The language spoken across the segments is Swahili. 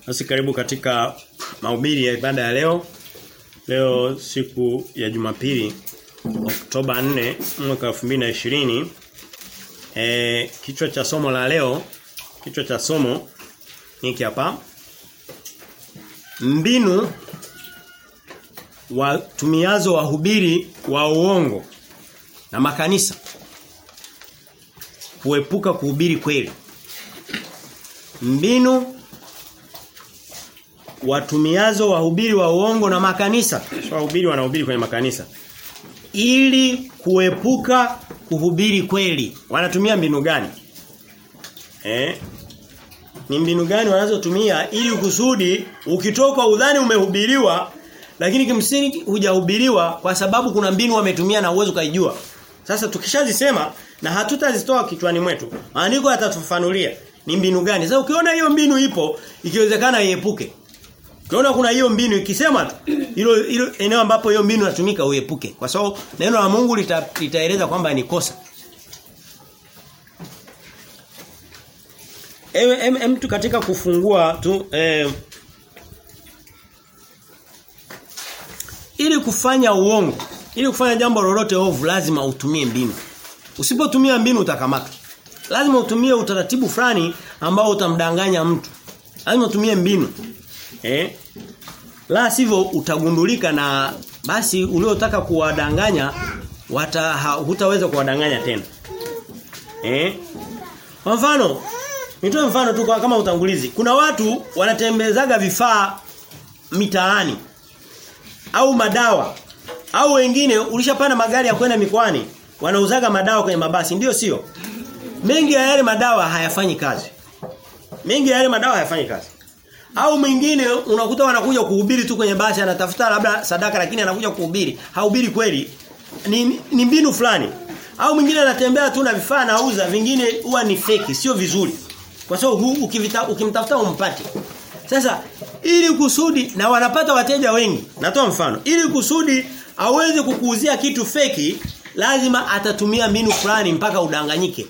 Basi karibu katika mahubiri ya ibada ya leo. Leo siku ya Jumapili Oktoba 4 mwaka 2020. Eh kichwa cha somo la leo, kichwa cha somo hiki hapa. Mbinu watumiazo wahubiri wa uongo na makanisa kuepuka kuhubiri kweli. Mbinu watumiazo wahubiri wa uongo na makanisa, so wahubiri wanahubiri kwenye makanisa ili kuepuka kuhubiri kweli. Wanatumia mbinu gani? Eh? Ni mbinu gani wanazotumia ili kusudi ukitoka udhani umehubiriwa lakini kimsingi hujahubiriwa kwa sababu kuna mbinu wametumia na uwezo kaijua. Sasa tukishazisema na hatutazitoa kichwani mwetu. Maandiko yatatufafanulia ni mbinu gani. Sasa ukiona hiyo mbinu ipo, ikiwezekana iepuke. Ukiona kuna hiyo mbinu ikisema tu hilo hilo eneo ambapo hiyo mbinu inatumika uepuke. Kwa sababu neno la Mungu lita, litaeleza kwamba ni kosa. Em, em, em tu katika kufungua tu eh, ili kufanya uongo, ili kufanya jambo lolote ovu lazima utumie mbinu. Usipotumia mbinu utakamatwa. Lazima utumie utaratibu fulani ambao utamdanganya mtu. Lazima utumie mbinu. Eh? La sivyo utagundulika na basi uliotaka kuwadanganya wata hutaweza kuwadanganya tena. Eh? Kwa mfano, nitoe mfano tu kama utangulizi. Kuna watu wanatembezaga vifaa mitaani au madawa au wengine ulishapanda magari ya kwenda mikoani wanauzaga madawa kwenye mabasi ndio sio mengi ya yale madawa hayafanyi kazi mengi ya yale madawa hayafanyi kazi au mwingine unakuta wanakuja kuhubiri tu kwenye basi anatafuta labda sadaka lakini anakuja kuhubiri hahubiri kweli ni, ni mbinu fulani au mwingine anatembea tu na vifaa anauza vingine huwa ni feki sio vizuri kwa sababu ukivita ukimtafuta umpate sasa ili kusudi na wanapata wateja wengi. Natoa mfano. Ili kusudi aweze kukuuzia kitu feki lazima atatumia mbinu fulani mpaka udanganyike.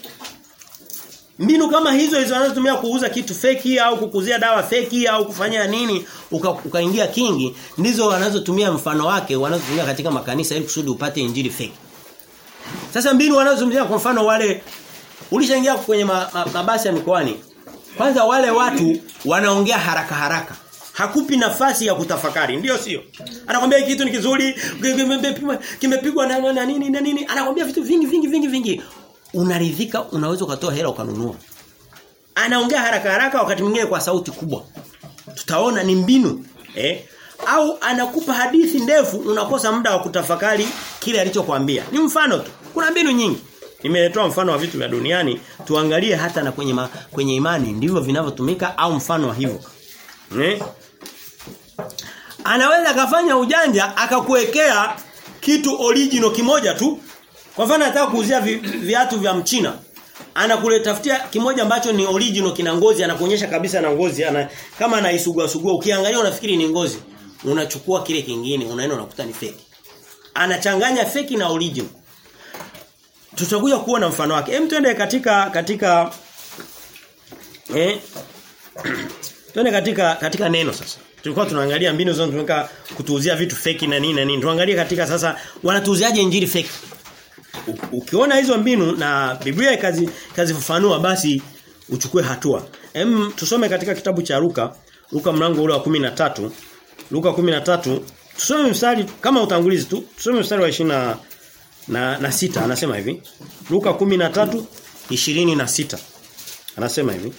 Mbinu kama hizo hizo anazotumia kuuza kitu feki au kukuzia dawa feki au kufanya nini ukaingia uka kingi ndizo wanazotumia mfano wake wanazotumia katika makanisa ili kusudi upate injili feki. Sasa mbinu wanazotumia kwa mfano wale ulishaingia kwenye mabasi ma, ma ya mikoani kwanza wale watu wanaongea haraka haraka. Hakupi nafasi ya kutafakari, ndio sio? Anakwambia kitu ni kizuri, kimepigwa na, na nini na nini, anakwambia vitu vingi vingi vingi vingi. Unaridhika, unaweza ukatoa hela ukanunua. Anaongea haraka haraka wakati mwingine kwa sauti kubwa. Tutaona ni mbinu, eh? Au anakupa hadithi ndefu unakosa muda wa kutafakari kile alichokuambia. Ni mfano tu. Kuna mbinu nyingi. Nimetoa mfano wa vitu vya duniani, tuangalie hata na kwenye ma, kwenye imani ndivyo vinavyotumika au mfano wa hivyo. Ne? Anaweza kafanya ujanja akakuwekea kitu original kimoja tu. Kwa mfano anataka kuuzia vi, viatu vya mchina. Anakuletafutia kimoja ambacho ni original kina ngozi, anakuonyesha kabisa na ngozi, ana kama anaisugua sugua, ukiangalia unafikiri ni ngozi. Unachukua kile kingine, unaenda unakuta ni fake. Anachanganya fake na original tutakuja kuona mfano wake. Hem twende katika katika eh twende katika katika neno sasa. Tulikuwa tunaangalia mbinu zinazotumika kutuuzia vitu feki na nini na nini. Tuangalie katika sasa wanatuuziaje injili feki. Ukiona hizo mbinu na Biblia ikazi kazifafanua basi uchukue hatua. Hem tusome katika kitabu cha Luka, Luka mlango ule wa 13. Luka 13 tusome mstari kama utangulizi tu. Tusome mstari wa 20 na na sita anasema hivi Luka 13 26 anasema hivi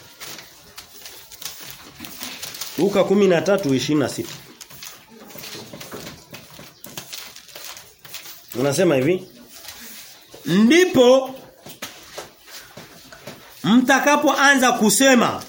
Luka 13 26 Unasema hivi ndipo mtakapoanza kusema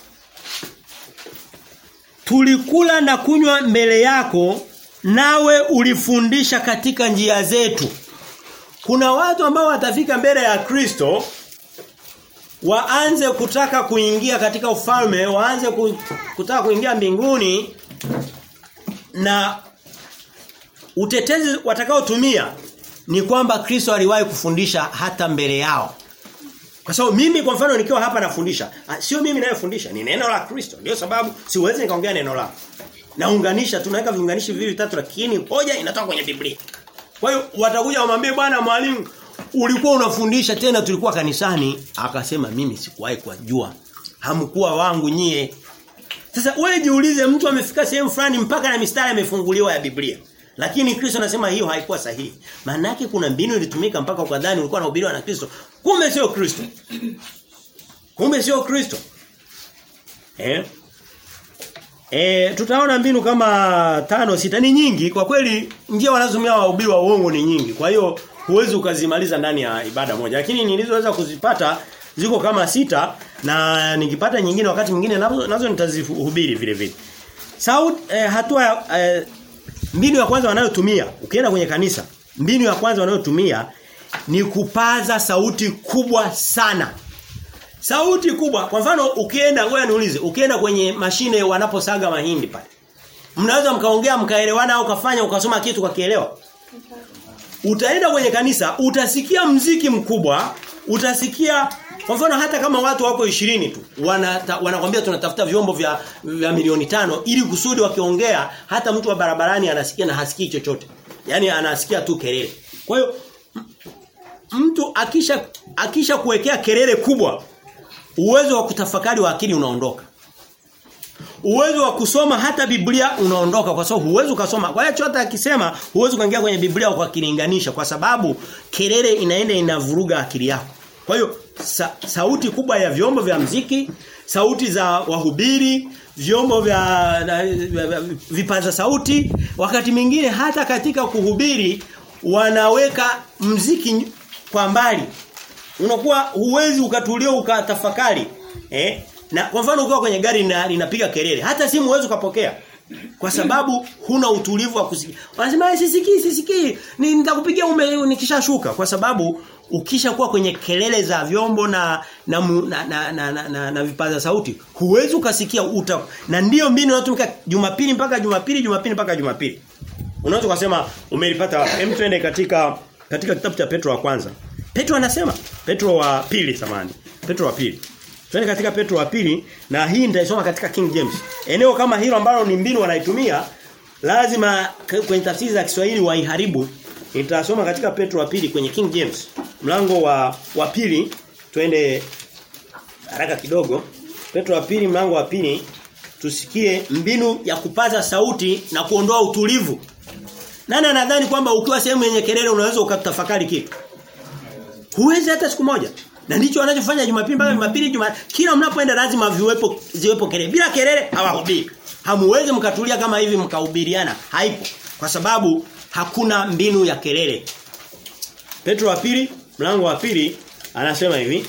tulikula na kunywa mbele yako nawe ulifundisha katika njia zetu kuna watu ambao watafika mbele ya Kristo waanze kutaka kuingia katika ufalme, waanze kutaka kuingia mbinguni na utetezi watakaotumia ni kwamba Kristo aliwahi kufundisha hata mbele yao. Kwa sababu mimi kwa mfano nikiwa hapa nafundisha, sio mimi ninayefundisha, ni neno la Kristo. Ndio sababu siwezi nikaongea neno lako. Naunganisha tunaweka viunganishi viwili vitatu lakini hoja inatoka kwenye Biblia. Kwa hiyo watakuja wamwambie bwana mwalimu ulikuwa unafundisha tena tulikuwa kanisani akasema mimi sikuwahi kujua. Hamkuwa wangu nyie. Sasa wewe jiulize mtu amefika sehemu fulani mpaka na mistari imefunguliwa ya Biblia. Lakini Kristo anasema hiyo haikuwa sahihi. Maana yake kuna mbinu ilitumika mpaka ukadhani ulikuwa unahubiriwa na Kristo. Kumbe sio Kristo. Kumbe sio Kristo. Eh? Eh tutaona mbinu kama tano sita ni nyingi kwa kweli njia wanazotumia wahubiri wa uongo ni nyingi. Kwa hiyo huwezi ukazimaliza ndani ya ibada moja. Lakini nilizoweza kuzipata ziko kama sita na nikipata nyingine wakati mwingine nazo, nazo nitazihubiri vile vile. Sauti eh, hatua eh, mbinu ya kwanza wanayotumia ukienda kwenye kanisa mbinu ya kwanza wanayotumia ni kupaza sauti kubwa sana. Sauti kubwa. Kwa mfano ukienda ngoja niulize, ukienda kwenye mashine wanaposaga mahindi pale. Mnaweza mkaongea mkaelewana au kafanya ukasoma kitu kakielewa? Utaenda kwenye kanisa, utasikia mziki mkubwa, utasikia kwa mfano hata kama watu wako ishirini tu wana wanakwambia tunatafuta vyombo vya, vya milioni tano ili kusudi wakiongea hata mtu wa barabarani anasikia na hasikii chochote. Yaani anasikia tu kelele. Kwa hiyo mtu akisha akisha kuwekea kelele kubwa uwezo wa kutafakari wa akili unaondoka. Uwezo wa kusoma hata Biblia unaondoka kwa sababu huwezi ukasoma. Kwa hiyo chote akisema huwezi kuingia kwenye Biblia kwa kilinganisha kwa sababu kelele inaenda inavuruga akili yako. Kwa hiyo sa, sauti kubwa ya vyombo vya mziki, sauti za wahubiri, vyombo vya na, vipaza sauti, wakati mwingine hata katika kuhubiri wanaweka mziki kwa mbali. Unakuwa huwezi ukatulia ukatafakari. Eh? Na kwa mfano ukiwa kwenye gari linapiga kelele, hata simu huwezi ukapokea. Kwa sababu huna utulivu wa kusikia. Wanasema sisikii sisikii, nitakupigia ume nikishashuka kwa sababu ukishakuwa kwenye kelele za vyombo na na na, na, na, na, na, na vipaza sauti huwezi ukasikia uta na ndiyo mbinu inayotumika Jumapili mpaka Jumapili Jumapili mpaka Jumapili unaweza kusema umelipata hem twende katika katika kitabu cha Petro wa kwanza Petro anasema Petro wa pili samani Petro wa pili Twende katika Petro wa pili na hii nitaisoma katika King James. Eneo kama hilo ambalo ni mbinu wanaitumia lazima kwenye tafsiri za Kiswahili waiharibu. Nitasoma katika Petro wa pili kwenye King James. Mlango wa wa pili twende haraka kidogo. Petro wa pili mlango wa pili tusikie mbinu ya kupaza sauti na kuondoa utulivu. Nani anadhani kwamba ukiwa sehemu yenye kelele unaweza ukatafakari kitu? Huwezi hata siku moja. Na ndicho wanachofanya Jumapili mpaka Jumapili Juma kila mnapoenda lazima viwepo ziwepo kelele. Bila kelele hawahubiri. Hamuwezi mkatulia kama hivi mkahubiriana. Haipo. Kwa sababu hakuna mbinu ya kelele. Petro wa pili, mlango wa pili anasema hivi.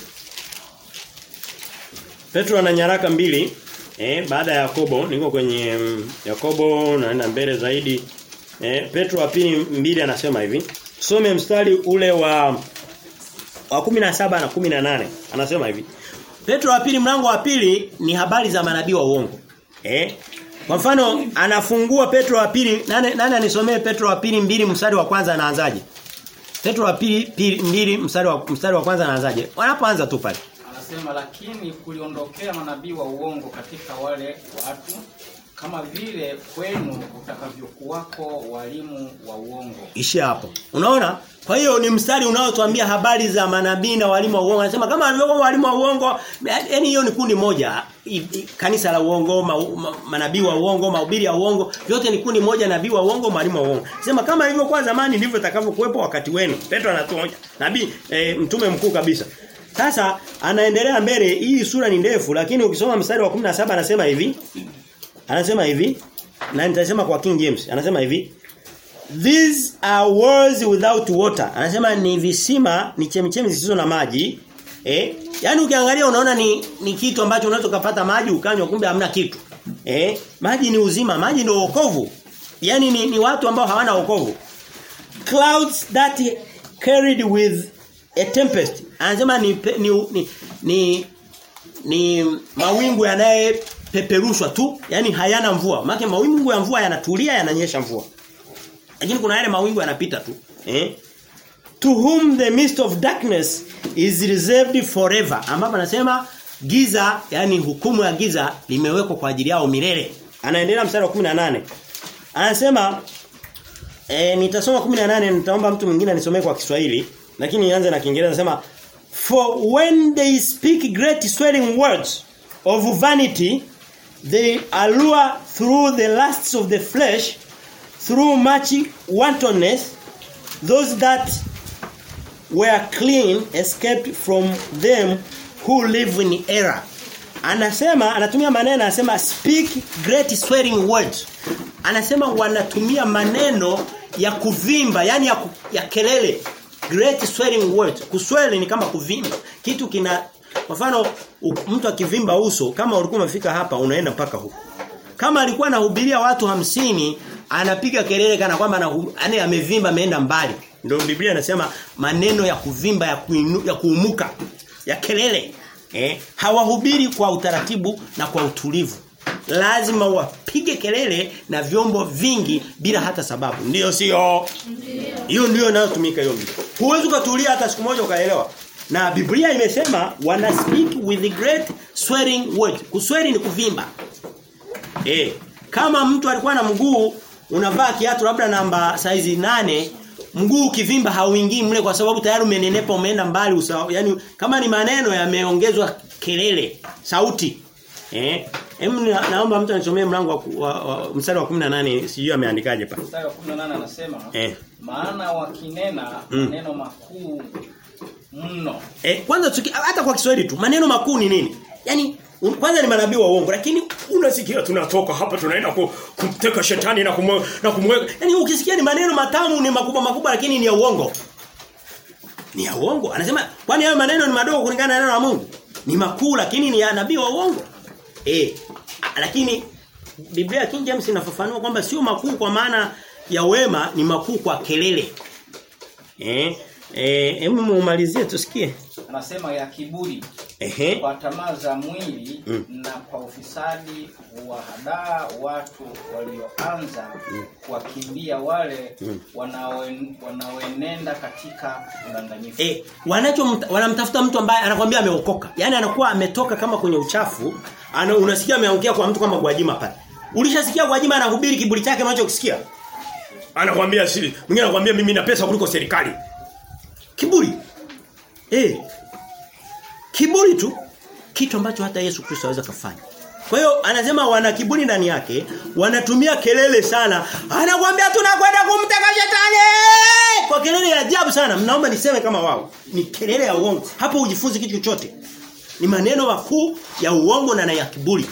Petro ana nyaraka mbili eh baada ya Yakobo, niko kwenye um, Yakobo naenda mbele zaidi. Eh Petro wa pili mbili anasema hivi. Some mstari ule wa wa 17 na 18 anasema hivi. Petro wa pili mlango wa pili ni habari za manabii wa uongo. Eh? Kwa mfano anafungua Petro wa pili nani nani anisomee Petro wa pili mbili mstari wa kwanza anaanzaje? Petro wa pili pili mbili mstari wa mstari wa kwanza anaanzaje? Wanapoanza tu pale. Anasema lakini kuliondokea manabii wa uongo katika wale watu kama vile kwenu utakavyokuwako walimu wa uongo. Ishi hapo. Unaona? Kwa hiyo ni mstari unaotuambia habari za manabii na walimu wa uongo. Anasema kama walivyokuwa walimu wa uongo, yani hiyo ni kundi moja. I, i, kanisa la uongo, ma, ma, manabii wa uongo, mahubiri ya uongo, yote ni kundi moja nabii wa uongo, mwalimu wa uongo. Sema kama ilivyokuwa zamani ndivyo itakavyokuwepo wakati wenu. Petro anatuonya. Nabii e, mtume mkuu kabisa. Sasa anaendelea mbele, hii sura ni ndefu lakini ukisoma mstari wa 17 anasema hivi. Anasema hivi na nitasema kwa King James. Anasema hivi These are words without water. Anasema ni visima, ni chemichemi zisizo na maji. Eh? Yaani ukiangalia unaona ni ni kitu ambacho unaweza kupata maji ukanywa kumbe hamna kitu. Eh? Maji ni uzima, maji ndio wokovu. Yaani ni, ni watu ambao hawana wokovu. Clouds that carried with a tempest. Anasema ni ni ni, ni, ni mawingu yanaye peperushwa tu, yani hayana mvua. Maana mawingu ya mvua yanatulia yananyesha mvua. Lakini kuna yale mawingu yanapita tu. Eh? To whom the mist of darkness is reserved forever ambapo anasema giza yani hukumu ya giza limewekwa kwa ajili yao milele anaendelea mstari wa 18 anasema e, nitasoma 18 nitaomba mtu mwingine anisomee kwa Kiswahili lakini nianze na Kiingereza anasema for when they speak great swelling words of vanity they allure through the lusts of the flesh through much wantonness those that were clean escaped from them who live in error anasema anatumia maneno anasema speak great swearing words anasema wanatumia maneno ya kuvimba yani ya, ku, ya kelele great swearing words kusweli ni kama kuvimba kitu kina kwa mfano mtu akivimba uso kama ulikuwa umefika hapa unaenda mpaka huko kama alikuwa anahubiria watu hamsini anapiga kelele kana kwamba yani amevimba ameenda mbali ndio Biblia inasema maneno ya kuvimba ya, kuinu, ya kuumuka ya kelele eh hawahubiri kwa utaratibu na kwa utulivu lazima wapige kelele na vyombo vingi bila hata sababu ndio sio hiyo ndio inayotumika hiyo huwezi kutulia hata siku moja ukaelewa na Biblia imesema wana speak with great swearing words kusweri ni kuvimba eh kama mtu alikuwa na mguu unavaa kiatu labda namba saizi nane mguu ukivimba hauingii mle kwa sababu tayari umenenepa umeenda mbali usawa yani kama ni maneno yameongezwa kelele sauti eh Hem na, naomba mtu anisomee mlango wa, wa, wa mstari wa 18 sijui ameandikaje pa. Mstari wa 18 anasema Eh. maana wakinena Mm. maneno makuu mno. Eh kwanza tuki, hata kwa Kiswahili tu maneno makuu ni nini? Yaani un- kwanza ni manabii wa uongo lakini unasikia tunatoka hapa tunaenda ku, kumteka shetani na kumwe, na kumweka. Yaani ukisikia ni maneno matamu ni makubwa makubwa lakini ni ya uongo. Ni ya uongo. Anasema kwani hayo maneno ni madogo kulingana na neno la Mungu? Ni makuu lakini ni ya nabii wa uongo. Eh a- lakini Biblia King James inafafanua kwamba sio makuu kwa maana ya wema ni makuu kwa kelele. Eh eh hebu muumalizie tusikie. Anasema ya kiburi Ehe. kwa tamaa za mwili Mm. na kwa ufisadi wahadaa watu walioanza kuwakimbia wale wanaoen- wanaoenenda katika udanganyifu. Eh, wanacho wanamtafuta mtu ambaye anakuambia ameokoka. Yaani anakuwa ametoka kama kwenye uchafu, ana unasikia ameongea kwa mtu kama Gwajima pale. Ulishasikia Gwajima anahubiri kiburi chake macho kisikia? Anakuambia si, mwingine anakuambia mimi na pesa kuliko serikali. Kiburi. Eh. Kiburi tu kitu ambacho hata Yesu Kristo aweza kufanya. Kwa hiyo anasema wana kiburi ndani yake, wanatumia kelele sana. Anakuambia tunakwenda kumteka shetani! Kwa kelele ya ajabu sana. Mnaomba niseme kama wao. Ni kelele ya uongo. Hapo ujifunze kitu chochote. Ni maneno makuu ya uongo na na ya kiburi.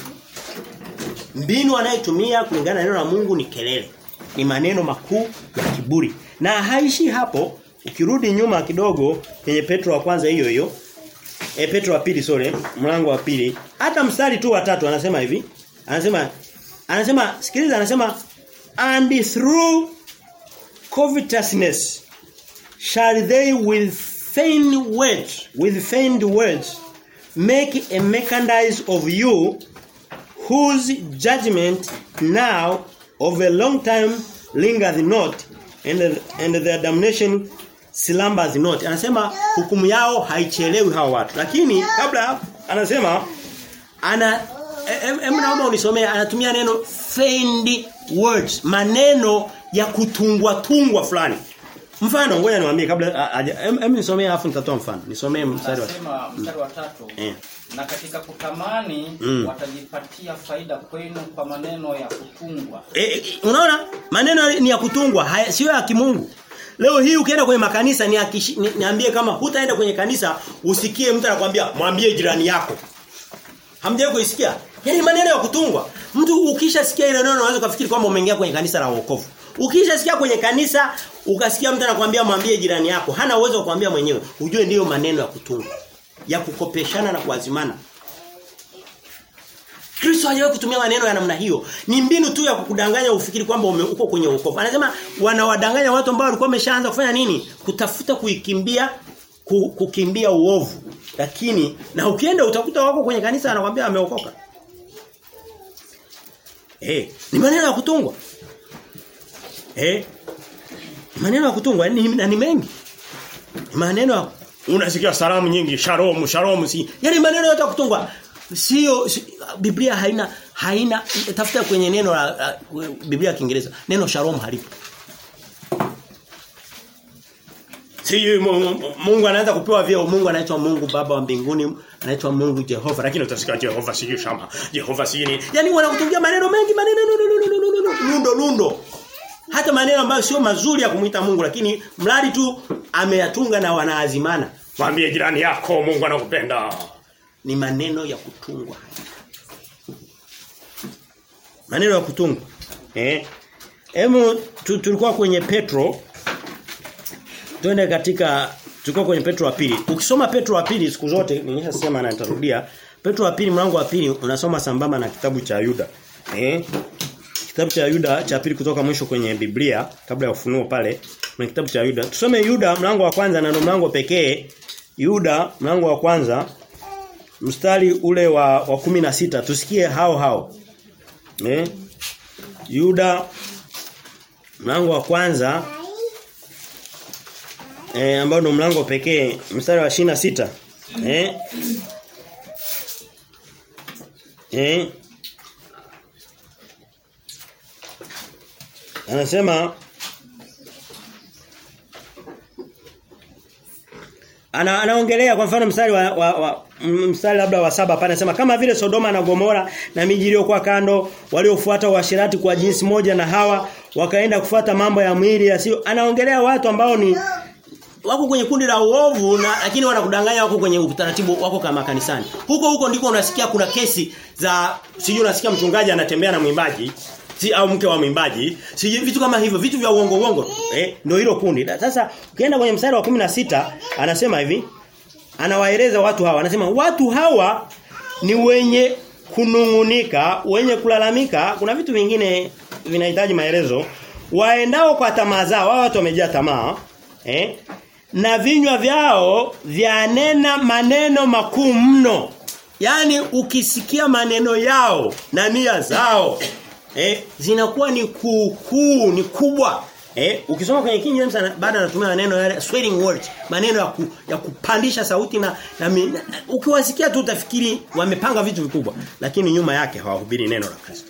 Mbinu anayetumia kulingana na neno la Mungu ni kelele. Ni maneno makuu ya kiburi. Na haishi hapo. Ukirudi nyuma kidogo kwenye Petro wa kwanza hiyo hiyo E Petro wa pili sorry, mlango wa pili. Hata mstari tu wa tatu anasema hivi. Anasema anasema sikiliza anasema and through covetousness shall they with feigned words with feigned words make a merchandise of you whose judgment now of a long time lingereth not and and their damnation slumbers not anasema hukumu yao haichelewi hawa watu lakini kabla ya hapo, anasema ana em em naomba unisomee anatumia neno feigned words maneno ya kutungwa tungwa fulani mfano ngoja niwaambie kabla a- aja- em em nisomee afu nitatoa mfano nisomee mstari wa Anasema mstari wa tatu Eh. na katika kutamani Mm. watajipatia faida kwenu kwa maneno ya kutungwa. E, e, unaona maneno ni ya kutungwa haya sio ya kimungu leo hii ukienda kwenye makanisa ni, akishi, ni niambie kama hutaenda kwenye kanisa usikie mtu anakuambia mwambie jirani yako hamjawahi kuisikia yani maneno ya kutungwa mtu ukishasikia ile neno unaweza kufikiri kwamba umeingia kwenye kanisa la wokovu ukishasikia kwenye kanisa ukasikia mtu anakuambia mwambie jirani yako hana uwezo wa kuambia mwenyewe ujue ndiyo maneno ya kutungwa ya kukopeshana na kuazimana Kristo hajawahi kutumia maneno ya namna hiyo. Ni mbinu tu ya kukudanganya ufikiri kwamba ume- uko kwenye wokovu. Anasema wanawadanganya watu ambao walikuwa wameshaanza kufanya nini? Kutafuta kuikimbia ku, kukimbia uovu. Lakini na ukienda utakuta wako kwenye kanisa anakuambia ameokoka. Eh, ni maneno ya kutungwa. Eh? Ni maneno ya kutungwa ni, na ni mengi. Ni maneno ya unasikia salamu nyingi shalom shalom si yani maneno yote ya kutungwa sio si, Biblia haina haina tafuta kwenye neno la, la Biblia ya Kiingereza neno shalom halipo Si Mungu anaanza kupewa vyeo Mungu anaitwa Mungu Baba wa mbinguni anaitwa Mungu Jehova lakini utasikia Jehova si shama Jehova si ni yani wanakutungia maneno mengi maneno lundo lundo hata maneno ambayo sio mazuri ya kumuita Mungu lakini mradi tu ameyatunga na wanaazimana mwambie jirani yako Mungu anakupenda ni maneno ya kutungwa maneno ya kutungwa eh Emo tulikuwa kwenye Petro Twende katika tulikuwa kwenye Petro wa pili. Ukisoma Petro wa pili siku zote nimeshasema na nitarudia. Petro wa pili mlango wa pili unasoma sambamba na kitabu cha Yuda. Eh? Kitabu cha Yuda cha pili kutoka mwisho kwenye Biblia kabla ya ufunuo pale na kitabu cha Yuda. Tusome Yuda mlango wa kwanza na ndio mlango pekee. Yuda mlango wa kwanza mstari ule wa wa 16 tusikie hao hao. Eh? Yuda mlango wa kwanza eh ambao ndo mlango pekee mstari wa shina sita eh eh anasema ana anaongelea kwa mfano mstari wa, wa, wa mstari labda wa saba pale anasema kama vile Sodoma na Gomora na miji iliyokuwa kando waliofuata uasherati kwa jinsi moja na hawa wakaenda kufuata mambo ya mwili yasio anaongelea watu ambao ni wako kwenye kundi la uovu na lakini wanakudanganya wako kwenye utaratibu wako kama kanisani. Huko huko ndiko unasikia kuna kesi za sijui unasikia mchungaji anatembea na mwimbaji si au mke wa mwimbaji sijui vitu kama hivyo vitu vya uongo uongo eh ndio hilo kundi. Sasa ukienda kwenye mstari wa 16 anasema hivi anawaeleza watu hawa anasema watu hawa ni wenye kunungunika, wenye kulalamika, kuna vitu vingine vinahitaji maelezo. Waendao kwa tamaa zao, wao watu wamejaa tamaa, eh? Na vinywa vyao vyanena maneno makuu mno. Yaani ukisikia maneno yao na nia zao eh zinakuwa ni kuu ni kubwa. Eh, ukisoma kwenye King James baada anatumia maneno yale swearing words, maneno ya, ku, ya kupandisha sauti na, na, na ukiwasikia tu utafikiri wamepanga vitu vikubwa, lakini nyuma yake hawahubiri neno la Kristo.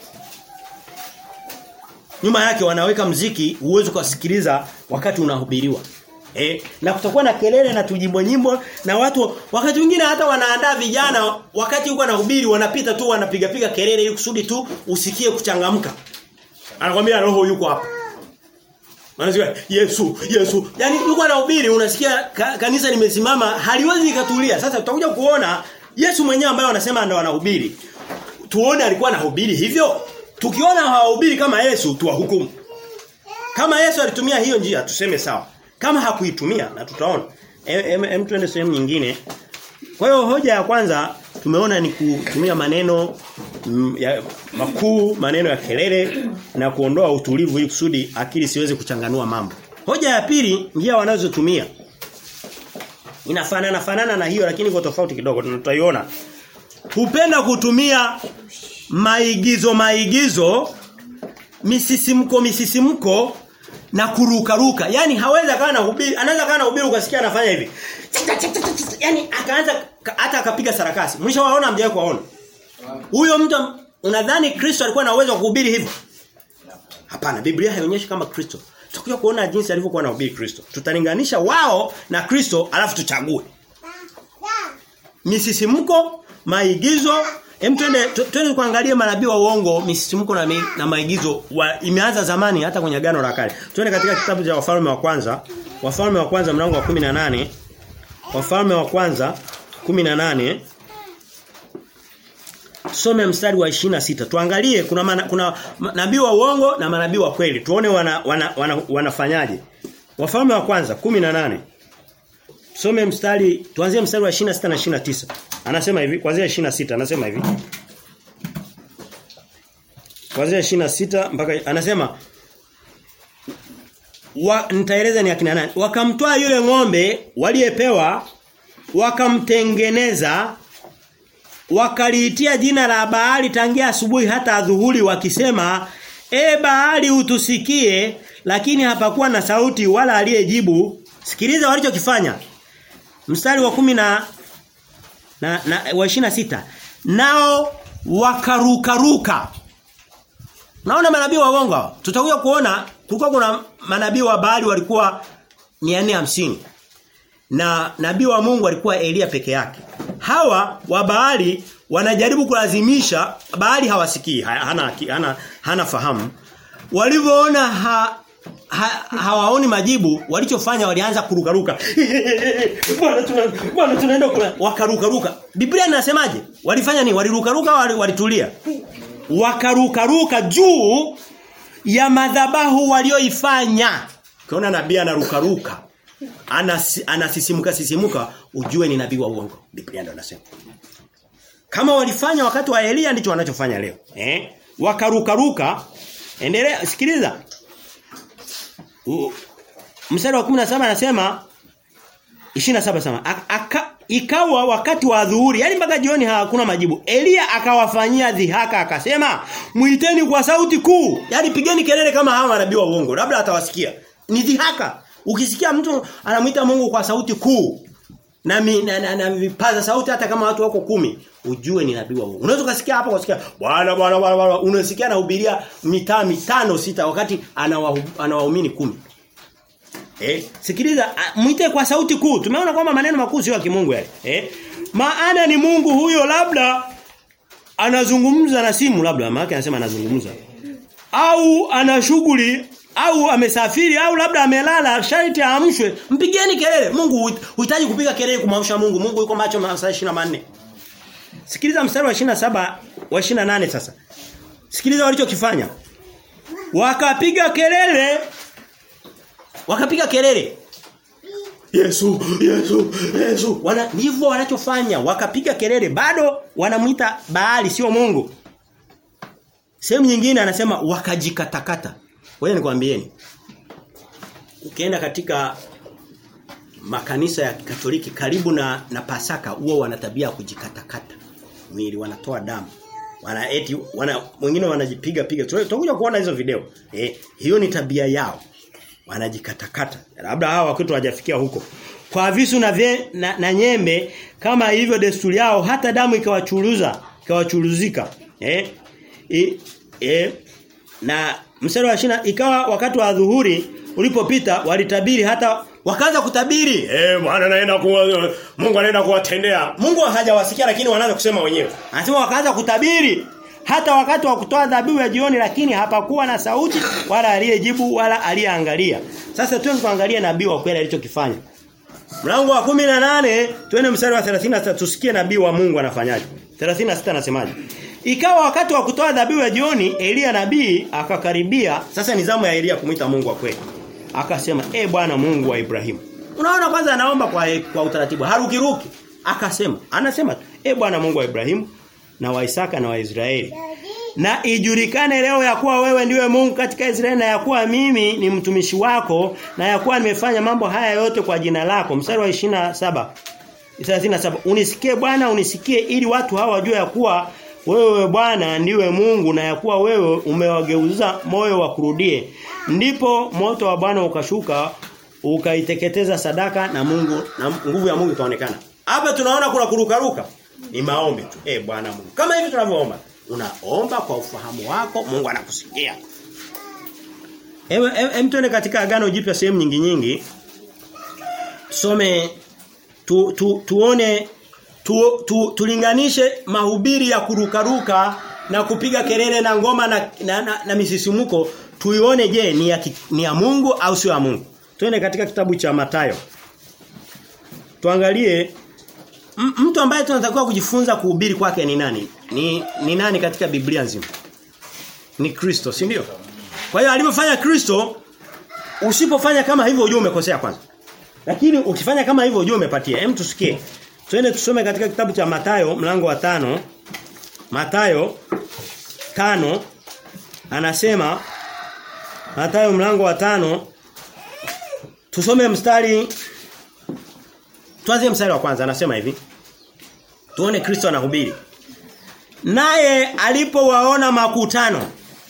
Nyuma yake wanaweka mziki uwezo kusikiliza wakati unahubiriwa. Eh, na kutakuwa na kelele na tujimbo nyimbo na watu wakati mwingine hata wanaandaa vijana wakati huko anahubiri wanapita tu wanapiga piga kelele ili kusudi tu usikie kuchangamka. Anakwambia roho yuko hapa. Anasema Yesu, Yesu. Yaani yuko anahubiri unasikia ka, kanisa limesimama haliwezi likatulia. Sasa tutakuja kuona Yesu mwenyewe ambaye wanasema ndo anahubiri. Tuone alikuwa anahubiri hivyo. Tukiona hawahubiri kama Yesu tuwahukumu. Kama Yesu alitumia hiyo njia tuseme sawa. Kama hakuitumia na tutaona. Hem em, tuende sehemu nyingine. Kwa hiyo hoja ya kwanza tumeona ni kutumia maneno m, ya makuu, maneno ya kelele na kuondoa utulivu ili kusudi akili siweze kuchanganua mambo. Hoja ya pili njia wanazotumia inafanana fanana na hiyo lakini kwa tofauti kidogo tutaiona. Hupenda kutumia maigizo maigizo misisimko misisimko na kuruka ruka. Yaani hawezi akawa na hubiri, anaweza akawa na hubiri ukasikia anafanya hivi. Yaani akaanza hata akapiga sarakasi. Mlishawaona mjawahi kuwaona? Huyo mtu unadhani Kristo alikuwa na uwezo wa kuhubiri hivyo? Hapana, Biblia haionyeshi kama Kristo. Tutakuja kuona jinsi alivyokuwa anahubiri Kristo. Tutalinganisha wao na Kristo alafu tuchague. Misisimko, maigizo, Hem twende twende kuangalia manabii wa uongo, misisimko na, na maigizo wa, imeanza zamani hata kwenye agano la kale. Twende katika kitabu cha Wafalme wa kwanza, Wafalme wa kwanza mlango wa 18. Wafalme wa kwanza 18. Some mstari wa 26. Tuangalie kuna mana, kuna nabii wa uongo na manabii wa kweli. Tuone wana, wana, wana, wanafanyaje. Wafalme wa kwanza 18. Some mstari tuanzie mstari wa 26 na 29. Anasema hivi kuanzia 26 anasema hivi. Kuanzia 26 mpaka anasema wa, nitaeleza ni akina nani. Wakamtoa yule ng'ombe waliyepewa wakamtengeneza wakaliitia jina la Baali tangia asubuhi hata adhuhuri wakisema e Baali utusikie lakini hapakuwa na sauti wala aliyejibu sikiliza walichokifanya mstari wa kumi na na, na wa 26 nao wakarukaruka Naona manabii wa uongo hawa. Tutakuja kuona kulikuwa kuna manabii wa Baali walikuwa 450 na nabii wa Mungu alikuwa Elia peke yake. Hawa wa Baali wanajaribu kulazimisha Baali hawasikii, hana hana hana fahamu. Walivyoona ha, ha, hawaoni majibu, walichofanya walianza kurukaruka. Bwana tuna bwana tunaenda kula wakarukaruka. Biblia inasemaje? Walifanya nini? Walirukaruka au walitulia? Wakarukaruka juu ya madhabahu walioifanya. Ukiona nabii anarukaruka, anas, anasisimuka sisimuka, ujue ni nabii wa uongo. Biblia ndio inasema. Kama walifanya wakati wa Elia ndicho wanachofanya leo. Eh? Wakarukaruka. Endelea sikiliza. Mstari wa 17 anasema 27 sema aka, ikawa wakati wa dhuhuri yani mpaka jioni hakuna majibu Elia akawafanyia dhihaka akasema muiteni kwa sauti kuu yani pigeni kelele kama hawa manabii wa uongo labda atawasikia ni dhihaka ukisikia mtu anamuita Mungu kwa sauti kuu na, mi, na, na, na vipaza sauti hata kama watu wako kumi ujue ni nabii wa Mungu. Unaweza kusikia hapo kusikia bwana bwana bwana unasikia anahubiria mitaa mitano sita wakati anawaumini kumi. Eh, sikiliza mwite kwa sauti kuu. Tumeona kwamba maneno makuu sio ya kimungu yale. Eh? Maana ni Mungu huyo labda anazungumza na simu labda maana anasema anazungumza. Au ana shughuli au amesafiri au labda amelala sharti aamshwe mpigeni kelele Mungu huhitaji kupiga kelele kumamsha Mungu Mungu yuko macho masaa 24 Sikiliza mstari wa 27 wa 28 sasa Sikiliza walichokifanya Wakapiga kelele Wakapiga kelele Yesu Yesu Yesu wana ndivyo wanachofanya wakapiga kelele bado wanamuita Baali sio Mungu Sehemu nyingine anasema wakajikatakata Wewe nikwambieni. Ukienda katika makanisa ya Katoliki karibu na na Pasaka huwa wana tabia ya kujikatakata. Mwili wanatoa damu. Wana eti wana wengine wanajipiga piga. Tutakuja kuona hizo video. Eh, hiyo ni tabia yao. Wanajikatakata. Labda hawa wakati hawajafikia huko. Kwa visu na, vye, na, na nyembe kama hivyo desturi yao hata damu ikawachuruza, ikawachuruzika. Eh? E, e, na mstari wa shina ikawa wakati wa dhuhuri ulipopita walitabiri hata wakaanza kutabiri eh bwana anaenda kuwa Mungu anaenda kuwatendea Mungu hajawasikia lakini wanaanza kusema wenyewe anasema wakaanza kutabiri hata wakati wa kutoa dhabihu ya jioni lakini hapakuwa na sauti wala aliyejibu wala aliyeangalia sasa tuende kuangalia nabii wa kweli alichokifanya mlango wa 18 twende mstari wa 36 tusikie nabii wa Mungu anafanyaje 36 anasemaje Ikawa wakati wa kutoa dhabihu ya jioni Elia nabii akakaribia sasa ni zamu ya Elia kumuita Mungu wa kweli. Akasema, "E Bwana Mungu wa Ibrahimu." Unaona kwanza anaomba kwa kwa utaratibu, harukiruki. Akasema, anasema, "E Bwana Mungu wa Ibrahimu na wa Isaka na wa Israeli." Na ijulikane leo ya kuwa wewe ndiwe Mungu katika Israeli na ya kuwa mimi ni mtumishi wako na ya kuwa nimefanya mambo haya yote kwa jina lako. Mstari wa 27. 37. Unisikie Bwana, unisikie ili watu hawa wajue ya kuwa wewe Bwana ndiwe Mungu na ya kuwa wewe umewageuza moyo wa kurudie. Ndipo moto wa Bwana ukashuka ukaiteketeza sadaka na Mungu na nguvu ya Mungu ikaonekana. Hapa tunaona kuna kurukaruka. Ni maombi tu. Eh Bwana Mungu. Kama hivi tunavyoomba. Unaomba kwa ufahamu wako, Mungu anakusikia. Ewe em tuende katika agano jipya sehemu nyingi nyingi. Tusome tu, tu, tuone tu, tu, tulinganishe mahubiri ya kurukaruka na kupiga kelele na ngoma na, na, na, na misisimuko tuione je ni ya, ni ya Mungu au sio ya Mungu. Twende katika kitabu cha Matayo. Tuangalie mtu ambaye tunatakiwa kujifunza kuhubiri kwake ni nani? Ni ni nani katika Biblia nzima? Ni Kristo, si ndio? Kwa hiyo alivyofanya Kristo usipofanya kama hivyo ujue umekosea kwanza. Lakini ukifanya kama hivyo ujue umepatia. Hem tusikie. Twende tusome katika kitabu cha Matayo mlango wa tano Matayo tano anasema Matayo mlango wa tano tusome mstari tuanze mstari wa kwanza anasema hivi Tuone Kristo anahubiri Naye alipowaona makutano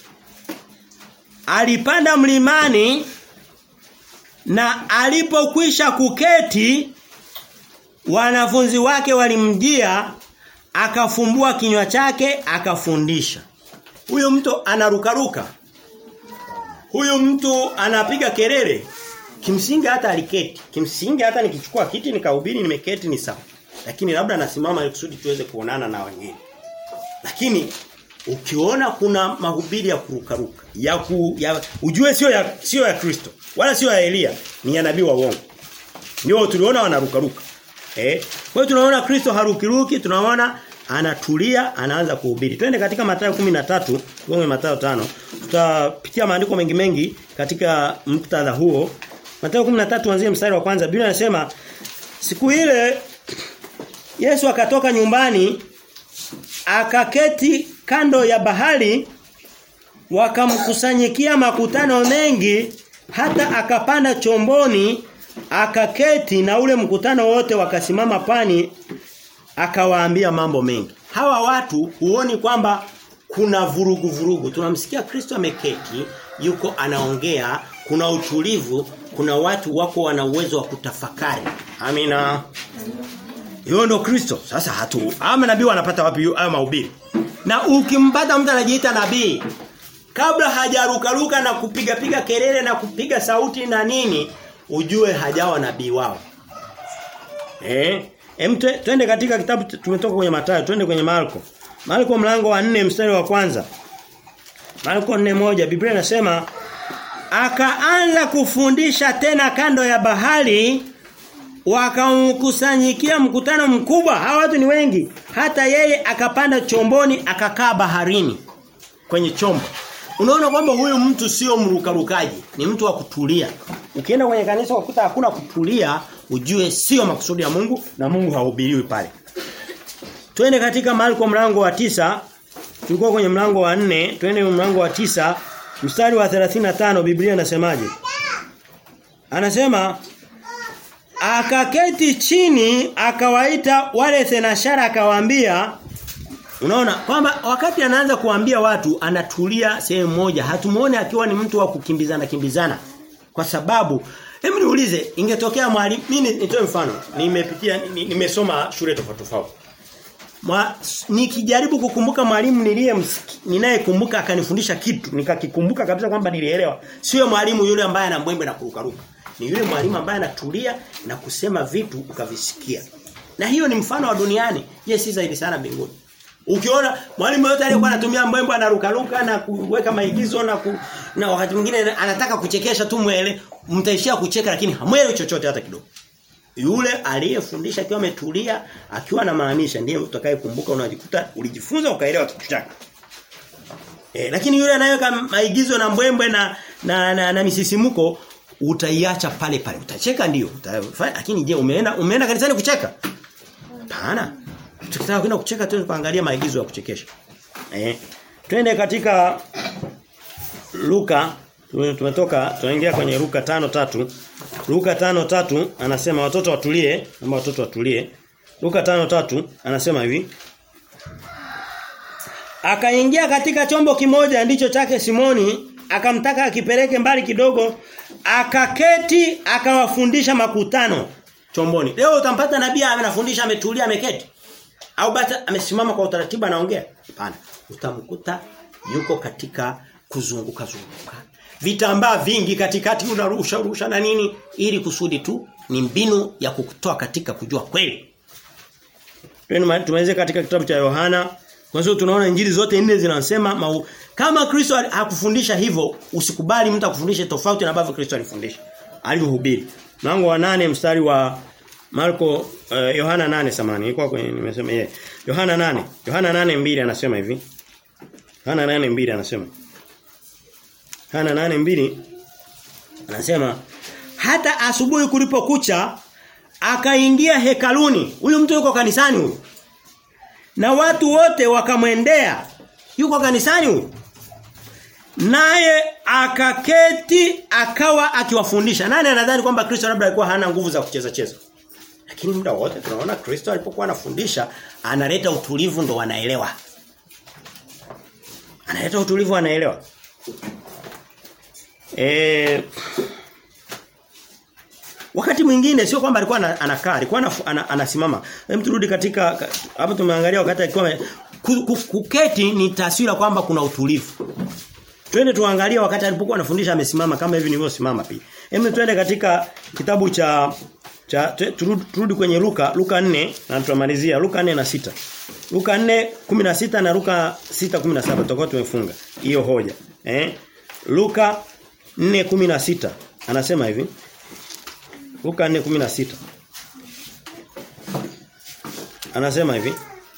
alipanda mlimani na alipokwisha kuketi wanafunzi wake walimjia akafumbua kinywa chake akafundisha. Huyo mtu anarukaruka. Huyo mtu anapiga kelele. Kimsingi hata aliketi. Kimsingi hata nikichukua kiti nikahubiri nimeketi ni sawa. Lakini labda nasimama ili kusudi tuweze kuonana na wengine. Lakini ukiona kuna mahubiri ya kurukaruka, ya, ku, ya ujue sio ya sio ya Kristo, wala sio ya Elia, ni ya nabii wa uongo. Ndio tuliona wanarukaruka. Eh? Kwa hiyo tunaona Kristo harukiruki, tunaona anatulia, anaanza kuhubiri. Twende katika Mathayo 13, tuone Mathayo 5. Tutapitia maandiko mengi mengi katika muktadha huo. Mathayo 13 anzie mstari wa kwanza. Biblia inasema siku ile Yesu akatoka nyumbani akaketi kando ya bahari wakamkusanyikia makutano mengi hata akapanda chomboni akaketi na ule mkutano wote wakasimama pani akawaambia mambo mengi. Hawa watu huoni kwamba kuna vurugu vurugu. Tunamsikia Kristo ameketi, yuko anaongea, kuna utulivu, kuna watu wako wana uwezo wa kutafakari. Amina. Hiyo ndo Kristo. Sasa hatu ama nabii wanapata wapi hayo mahubiri? Na ukimpata mtu anajiita nabii kabla hajarukaruka na kupiga piga kelele na kupiga sauti na nini ujue hajawa nabii wao. Eh? Em twende katika kitabu tumetoka kwenye Mathayo, twende kwenye Marko. Marko mlango wa 4 mstari wa kwanza. Marko 4:1 Biblia inasema akaanza kufundisha tena kando ya bahari wakamkusanyikia mkutano mkubwa hawa watu ni wengi hata yeye akapanda chomboni akakaa baharini kwenye chombo unaona kwamba huyu mtu sio mrukarukaji ni mtu wa kutulia ukienda kwenye kanisa ukuta hakuna kutulia ujue sio makusudi ya Mungu na Mungu hahubiriwi pale twende katika Marko mlango wa tisa tulikuwa kwenye mlango wa nne twende mlango wa tisa mstari wa 35 Biblia inasemaje Anasema akaketi chini akawaita wale thenashara akawaambia unaona kwamba wakati anaanza kuambia watu anatulia sehemu moja hatumuone akiwa ni mtu wa kukimbizana kimbizana kwa sababu hebu niulize ingetokea mwalimu mimi nitoe mfano nimepitia nimesoma shule tofauti tofauti nikijaribu kukumbuka mwalimu niliye ninayekumbuka akanifundisha kitu nikakikumbuka kabisa kwamba nilielewa sio mwalimu yule ambaye anambwembe na kurukaruka ni yule mwalimu ambaye anatulia na kusema vitu ukavisikia. Na hiyo ni mfano wa duniani. Je, si zaidi sana mbinguni. Ukiona mwalimu yote aliyekuwa anatumia mbwembo anarukaruka na kuweka maigizo na ku, na wakati mwingine anataka kuchekesha tu mwele, mtaishia kucheka lakini hamwelewi chochote hata kidogo. Yule aliyefundisha akiwa ametulia, akiwa anamaanisha ndiye utakayekumbuka unajikuta ulijifunza ukaelewa kitu chake. E, lakini yule anayeweka maigizo na mbwembwe na na, na, na misisimuko utaiacha pale pale. Utacheka ndio, utafanya lakini je, umeenda umeenda kanisani kucheka? Hapana. Tukitaka kwenda kucheka tu kuangalia maigizo ya kuchekesha. Eh. Twende katika Luka tumetoka tunaingia kwenye Luka tano tatu Luka tano tatu anasema watoto watulie, ama watoto watulie. Luka tano tatu anasema hivi. Akaingia katika chombo kimoja ndicho chake Simoni akamtaka akipeleke mbali kidogo akaketi akawafundisha makutano chomboni leo utampata nabii anafundisha ametulia ameketi au bata amesimama kwa utaratibu anaongea hapana utamkuta yuko katika kuzunguka zunguka vitambaa vingi katikati unarusha rusha na nini ili kusudi tu ni mbinu ya kukutoa katika kujua kweli tumalize katika kitabu cha Yohana kwa sababu tunaona injili zote nne zinasema mau, kama Kristo hakufundisha hivyo usikubali mtu akufundishe tofauti na ambavyo Kristo alifundisha. Alihubiri. Mlango wa nane mstari wa Marko uh, Yohana nane samani ilikuwa kwenye nimesema yeye. Yohana nane Yohana nane mbili anasema hivi. Yohana nane mbili anasema. Yohana nane mbili anasema hata asubuhi kulipokucha akaingia hekaluni. Huyu mtu yuko kanisani huyu. Na watu wote wakamwendea. Yuko kanisani huyu. Naye akaketi akawa akiwafundisha. Nani anadhani kwamba Kristo labda alikuwa hana nguvu za kucheza cheza? Lakini muda wote tunaona Kristo alipokuwa anafundisha analeta utulivu ndo wanaelewa. Analeta utulivu anaelewa. Eh wakati mwingine sio kwamba alikuwa ana- anakaa, alikuwa ana- ana- anasimama. Hem turudi katika hapo tumeangalia wakati alikuwa ame- ku- ku- kuketi ni taswira kwamba kuna utulivu. Twende tuangalie wakati alipokuwa anafundisha amesimama kama hivi nilivyosimama pia. Hebu twende katika kitabu cha cha tu- turudi, turudi kwenye Luka Luka 4 na tutamalizia Luka 4 na 6. Luka 4:16 na Luka 6:17 tutakuwa tumefunga hiyo hoja. Eh? Luka 4:16 anasema hivi. Luka 4:16 Anasema hivi.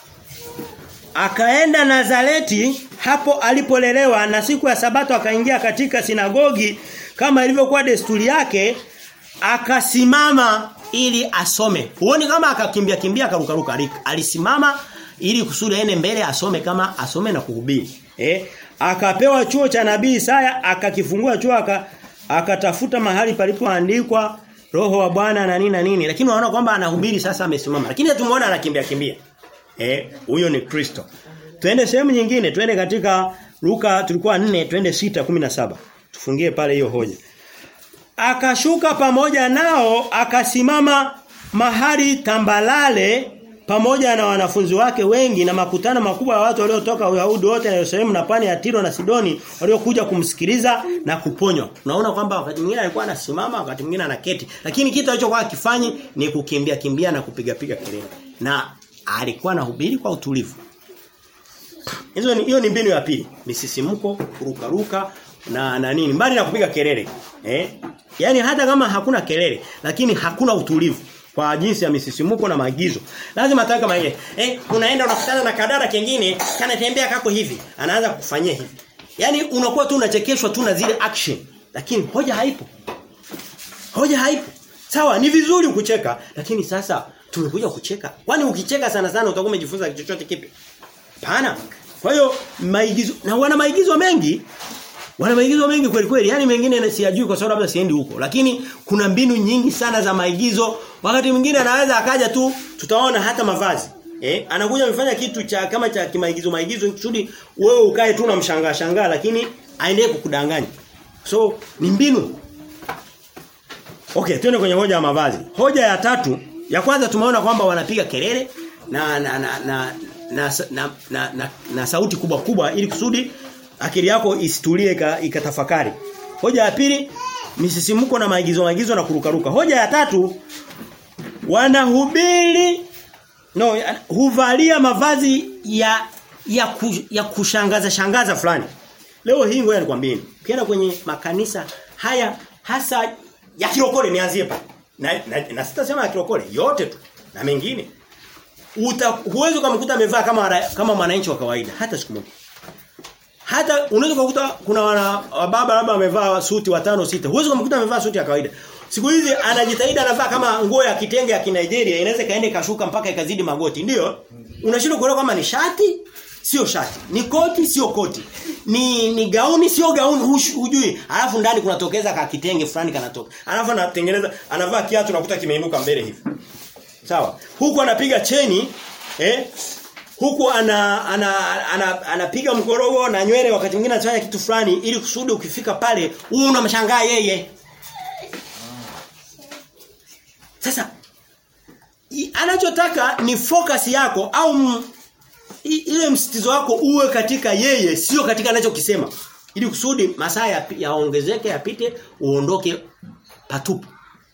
Akaenda Nazareti hapo alipolelewa na siku ya sabato akaingia katika sinagogi kama ilivyokuwa desturi yake akasimama ili asome. Huoni kama akakimbia kimbia akarukaruka ali- alisimama ili kusudi aende mbele asome kama asome na kuhubiri. Eh? Akapewa chuo cha nabii Isaya akakifungua chuo aka akatafuta mahali palipoandikwa roho wa Bwana na nini na nini lakini unaona kwamba anahubiri sasa amesimama lakini tumuona anakimbia kimbia. Eh, huyo ni Kristo. Twende sehemu nyingine, twende katika Luka tulikuwa 4, twende 6:17. Tufungie pale hiyo hoja. Akashuka pamoja nao, akasimama mahali tambalale pamoja na wanafunzi wake wengi na makutano makubwa ya watu waliotoka Uyahudi wote na Yerusalemu na pwani ya Tiro na Sidoni waliokuja kumsikiliza na kuponywa. Unaona kwamba wakati mwingine alikuwa anasimama, wakati mwingine anaketi, lakini kitu alichokuwa akifanyi ni kukimbia kimbia na kupiga piga kelele. Na alikuwa anahubiri kwa utulivu. Hizo ni hiyo ni mbinu ya pili. Misisimko, kuruka ruka na na nini? Mbali na kupiga kelele. Eh? Yaani hata kama hakuna kelele, lakini hakuna utulivu kwa jinsi ya misisimuko na maagizo. Lazima atawe kama ile. Eh, unaenda unakutana na kadada kingine, kanatembea kako hivi, anaanza kufanyia hivi. Yaani unakuwa tu unachekeshwa tu na zile action, lakini hoja haipo. Hoja haipo. Sawa, ni vizuri kucheka, lakini sasa tumekuja kucheka. Kwani ukicheka sana sana utakuwa umejifunza kitu chochote kipi? Hapana. Kwa hiyo maigizo na wana maigizo mengi wana maigizo mengi kweli kweli. Yaani mengine siyajui kwa sababu labda siendi huko. Lakini kuna mbinu nyingi sana za maigizo. Wakati mwingine anaweza akaja tu tutaona hata mavazi. Eh, anakuja amefanya kitu cha kama cha kimaigizo maigizo kusudi wewe ukae tu na mshangaa shangaa lakini aendelee kukudanganya. So ni mbinu. Okay, twende kwenye hoja ya mavazi. Hoja ya tatu, ya kwanza tumeona kwamba wanapiga kelele na na na na na, na, na, na, na sauti kubwa kubwa ili kusudi akili yako isitulie ika- ikatafakari. Hoja ya pili, misisimuko na maigizo maigizo na kurukaruka. Hoja ya tatu, wanahubiri no ya- huvalia mavazi ya ya, ku, ya kushangaza shangaza fulani. Leo hii ngoja nikwambie. Ukienda kwenye makanisa haya hasa ya kirokole nianzie pale. Na, na, na sitasema ya kirokole yote tu na mengine. Uta huwezi kumkuta amevaa kama wana- kama mwananchi wa kawaida hata siku moja. Hata unaweza kukuta kuna wana baba labda amevaa suti watano sita. Huwezi kumkuta amevaa suti ya kawaida. Siku hizi anajitahidi anavaa kama nguo ya kitenge ya Kinigeria inaweza kaende kashuka mpaka ikazidi magoti. Ndio? Unashindwa kuelewa kama ni shati sio shati. Ni koti sio koti. Ni ni gauni sio gauni hush- hujui. Alafu ndani kunatokeza ka kitenge fulani kanatoka. Alafu anatengeneza anavaa kiatu nakuta kimeinuka mbele hivi. Sawa. Huku anapiga cheni eh huku ana ana ana- anapiga ana mkorogo na nywele wakati mwingine anafanya kitu fulani ili kusudi ukifika pale huu unamshangaa yeye. Sasa i- anachotaka ni focus yako au m, i, ile msitizo wako uwe katika yeye sio katika anachokisema ili kusudi masaa ya- yaongezeke yapite uondoke patupu.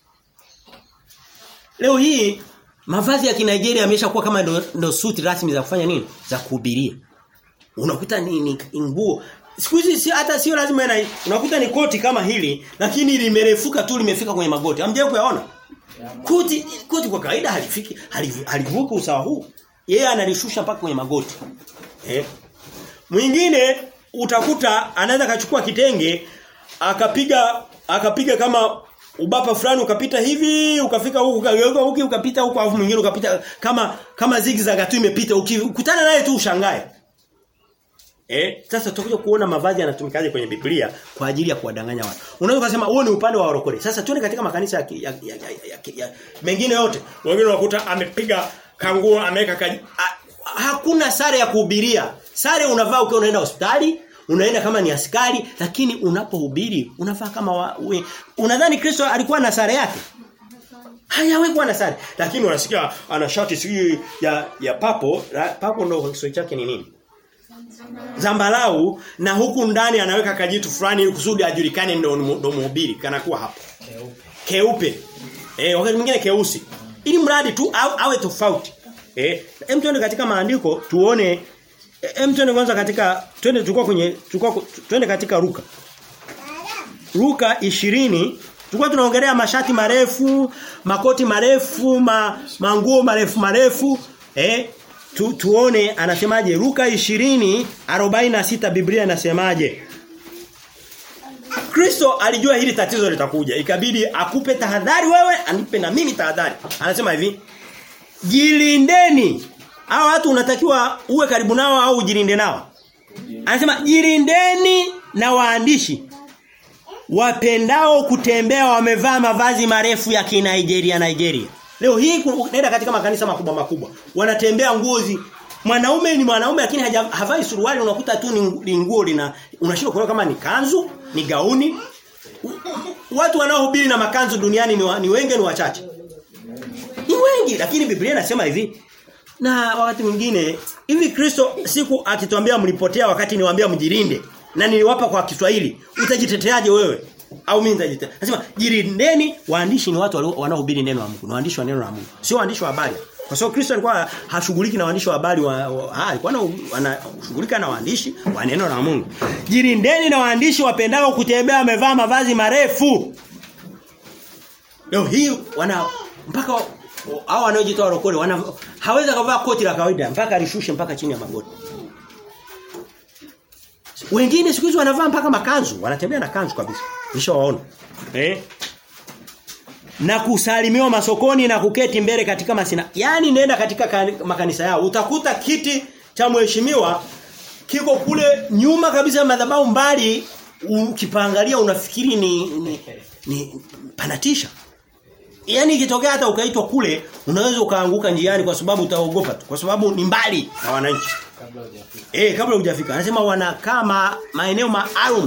Leo hii mavazi ya Kinigeria yameshakuwa kama ndo, ndo suti rasmi za kufanya nini? Za kuhubiria. Unakuta ni, ni nguo. Siku hizi si, hata sio lazima na unakuta ni koti kama hili lakini limerefuka tu limefika kwenye magoti. Hamjawahi kuyaona? Koti koti kwa kawaida halifiki halivu- halivuki usawa huu. Yeye analishusha mpaka kwenye magoti. Eh? Mwingine utakuta anaweza kachukua kitenge akapiga akapiga kama ubapa fulani ukapita hivi ukafika huku ukageuka huku ukapita huku alafu mwingine ukapita kama kama zigzag tu imepita ukikutana naye tu ushangae. Eh, sasa tutakuja kuona mavazi yanatumikaje kwenye Biblia kwa ajili ya kuwadanganya watu. Unaweza kusema huo ni upande wa warokole. Sasa tuone katika makanisa ya, ya, ya, ya, ya, ya, ya mengine yote. Wengine unakuta amepiga kanguo ameweka kaji. Ha, hakuna sare ya kuhubiria. Sare unavaa ukiwa unaenda hospitali, unaenda kama ni askari, lakini unapohubiri unavaa kama wa, we, unadhani Kristo alikuwa na sare yake? Hayawekwa na sare. Lakini unasikia ana shati sijui ya ya papo, la- papo ndio Kiswahili chake ni nini? Zambalau na huku ndani anaweka kajitu fulani ili kusudi ajulikane ndio ndio mhubiri kana kuwa hapo. Keupe. Eh wakati mwingine keusi. Ili mradi tu au, awe tofauti. Eh hem tuende katika maandiko tuone hem tuende kwanza katika twende tulikuwa kwenye tulikuwa twende katika Luka. Luka 20 tulikuwa tunaongelea mashati marefu, makoti marefu, ma, manguo marefu marefu, eh tu, tuone anasemaje Luka 20 46 Biblia inasemaje Kristo alijua hili tatizo litakuja. Ikabidi akupe tahadhari wewe, anipe na mimi tahadhari. Anasema hivi, jilindeni. Hao watu unatakiwa uwe karibu nao au ujilinde nao. Anasema jilindeni na waandishi wapendao kutembea wamevaa mavazi marefu ya Kinigeria Nigeria. Leo hii ku- nenda katika makanisa makubwa makubwa. Wanatembea nguozi Mwanaume ni mwanaume lakini haja- havai suruali unakuta tu ni ni nguo lina unashindwa kuelewa kama ni kanzu, ni gauni. U- Watu wanaohubiri na makanzu duniani ni, wa, ni wengi ni wachache. Ni wengi lakini Biblia inasema hivi na wakati mwingine hivi Kristo siku akituambia mlipotea wakati niwaambia mjilinde na niliwapa kwa Kiswahili utajiteteaje wewe au mimi nitajitetea Anasema jilindeni waandishi ni watu walio- wanaohubiri neno la Mungu ni waandishi wa neno la Mungu sio waandishi wa habari kwa sababu Kristo alikuwa hashughuliki na waandishi wa habari wa, wa ha, alikuwa ana- anashughulika na waandishi wa neno la Mungu jilindeni na waandishi wapendao kutembea wamevaa mavazi marefu Leo hii wana mpaka hao wanaojitoa rokole wana hawezi kuvaa koti la kawaida mpaka alishushe mpaka chini ya magoti. Wengine siku hizi wanavaa mpaka makanzu, wanatembea na kanzu kabisa. Nishawaona. Eh? Na kusalimiwa masokoni na kuketi mbele katika masina. Yaani nenda katika kani- makanisa yao utakuta kiti cha mheshimiwa kiko kule nyuma kabisa ya madhabahu mbali ukipangalia unafikiri ni, ni, ni panatisha. Yaani ikitokea hata ukaitwa kule unaweza ukaanguka njiani kwa sababu utaogopa tu kwa sababu ni mbali na wananchi. kabla hujafika. Eh kabla hujafika. Anasema wanakaa ma, maeneo maalum.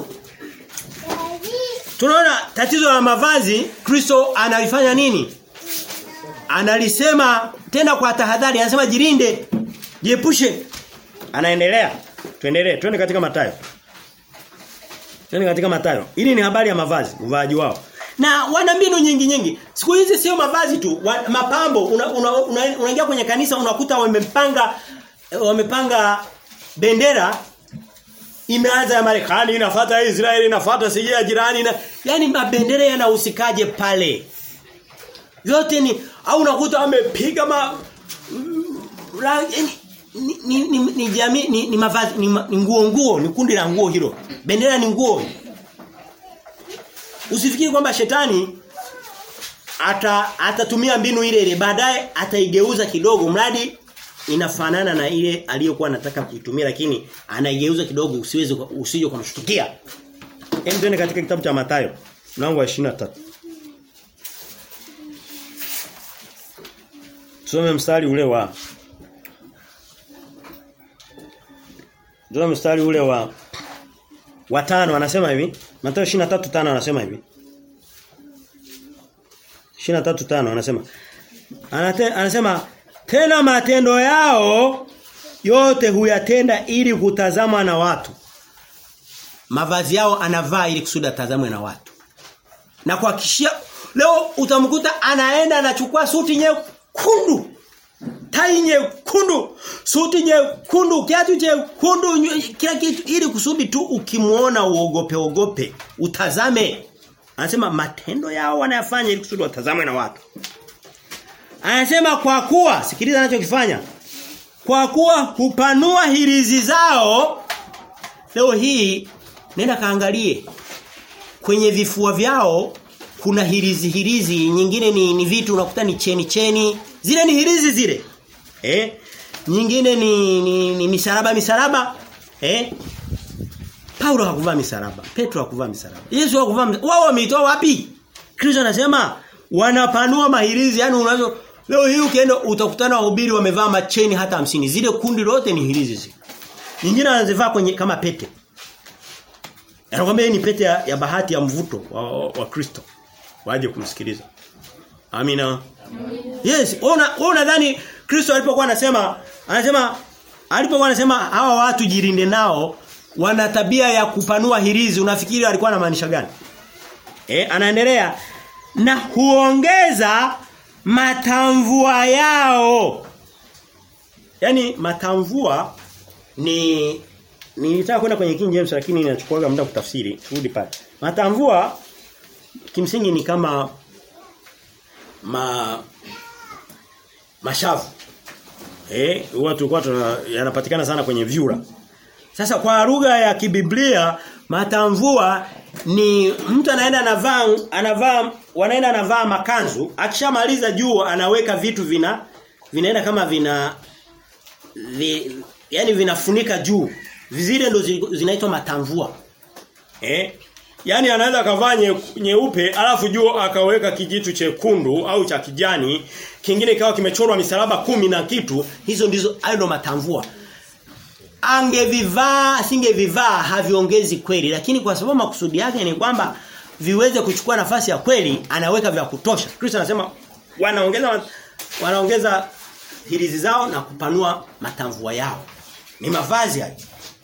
Tunaona tatizo la mavazi Kristo analifanya nini? Analisema tena kwa tahadhari anasema jirinde. Jiepushe. Anaendelea. Tuendelee. Twende katika Mathayo. Twende katika Mathayo. Hili ni habari ya mavazi, uvaaji wao. Na wana mbinu nyingi nyingi. Siku hizi sio mavazi tu, wa, mapambo. Unaingia una, una, unaingia kwenye kanisa unakuta wamepanga wamepanga bendera imeanza ya Marekani inafuata ya Israeli inafuata sije ya jirani na yani mabendera yanahusikaje pale yote ni au unakuta wamepiga ma mm, rangi yani, ni ni, ni, ni jamii ni, ni mavazi ni, ma- ni nguo nguo ni kundi la nguo hilo bendera ni nguo usifikiri kwamba shetani ata atatumia mbinu ile ile baadaye ataigeuza kidogo mradi inafanana na ile aliyokuwa anataka kuitumia lakini anaigeuza kidogo usiweze usije kumshtukia. Hem tuende katika kitabu cha Mathayo mlango wa 23. Tusome mstari ule wa Tusome mstari ule wa wa tano anasema hivi. Mathayo 23:5 anasema hivi. 23:5 anasema Anate, anasema tena matendo yao yote huyatenda ili kutazamwa na watu. Mavazi yao anavaa ili kusudi atazamwe na watu. Na kuhakikishia leo utamkuta anaenda anachukua suti nyekundu. Tai nyekundu, suti nyekundu, kiatu chekundu, nywele- kila kitu ili kusudi tu ukimuona uogope ogope, utazame. Anasema matendo yao wanayafanya ili kusudi watazamwe na watu. Anasema kwa kuwa sikiliza anachokifanya. Kwa kuwa hupanua hirizi zao leo hii nenda kaangalie kwenye vifua vyao kuna hirizi hirizi nyingine ni, ni vitu unakuta ni cheni cheni zile ni hirizi zile eh nyingine ni, ni, ni misaraba misaraba eh Paulo hakuvaa misaraba Petro hakuvaa misaraba Yesu hakuvaa misaraba. wao wameitoa wapi Kristo anasema wanapanua mahirizi yani unavyo leo hii ukienda utakutana wahubiri wamevaa macheni hata hamsini zile kundi lote ni hirizi zile nyingine anazivaa kwenye kama pete Anakuambia hii ni pete ya, ya bahati ya mvuto wa, wa, wa Kristo. Waje kumsikiliza. Amina. Yes, wewe una- wewe unadhani Kristo alipokuwa anasema anasema alipokuwa anasema hawa watu jirinde nao wana tabia ya kupanua hirizi unafikiri alikuwa anamaanisha gani? Eh, anaendelea na huongeza matamvua yao. Yaani matamvua ni nilitaka kwenda kwenye King James lakini inachukua muda kutafsiri. Turudi pale. Matamvua kimsingi ni kama ma mashavu. Eh, huwa tulikuwa tuna yanapatikana sana kwenye vyura. Sasa kwa lugha ya kibiblia matamvua ni mtu anaenda anavaa anavaa wanaenda anavaa makanzu akishamaliza juu anaweka vitu vina vinaenda kama vina vi, yani vinafunika juu zile ndo zi- zinaitwa matamvua eh yani anaweza akavaa nye- nyeupe alafu juu akaweka kijitu chekundu au cha kijani kingine ikawa kimechorwa misalaba kumi na kitu hizo ndizo hayo ndo matamvua angevivaa asingevivaa haviongezi kweli lakini kwa sababu makusudi yake ni kwamba viweze kuchukua nafasi ya kweli anaweka vya kutosha Kristo anasema wanaongeza wanaongeza hirizi zao na kupanua matamvua yao ni mavazi hayo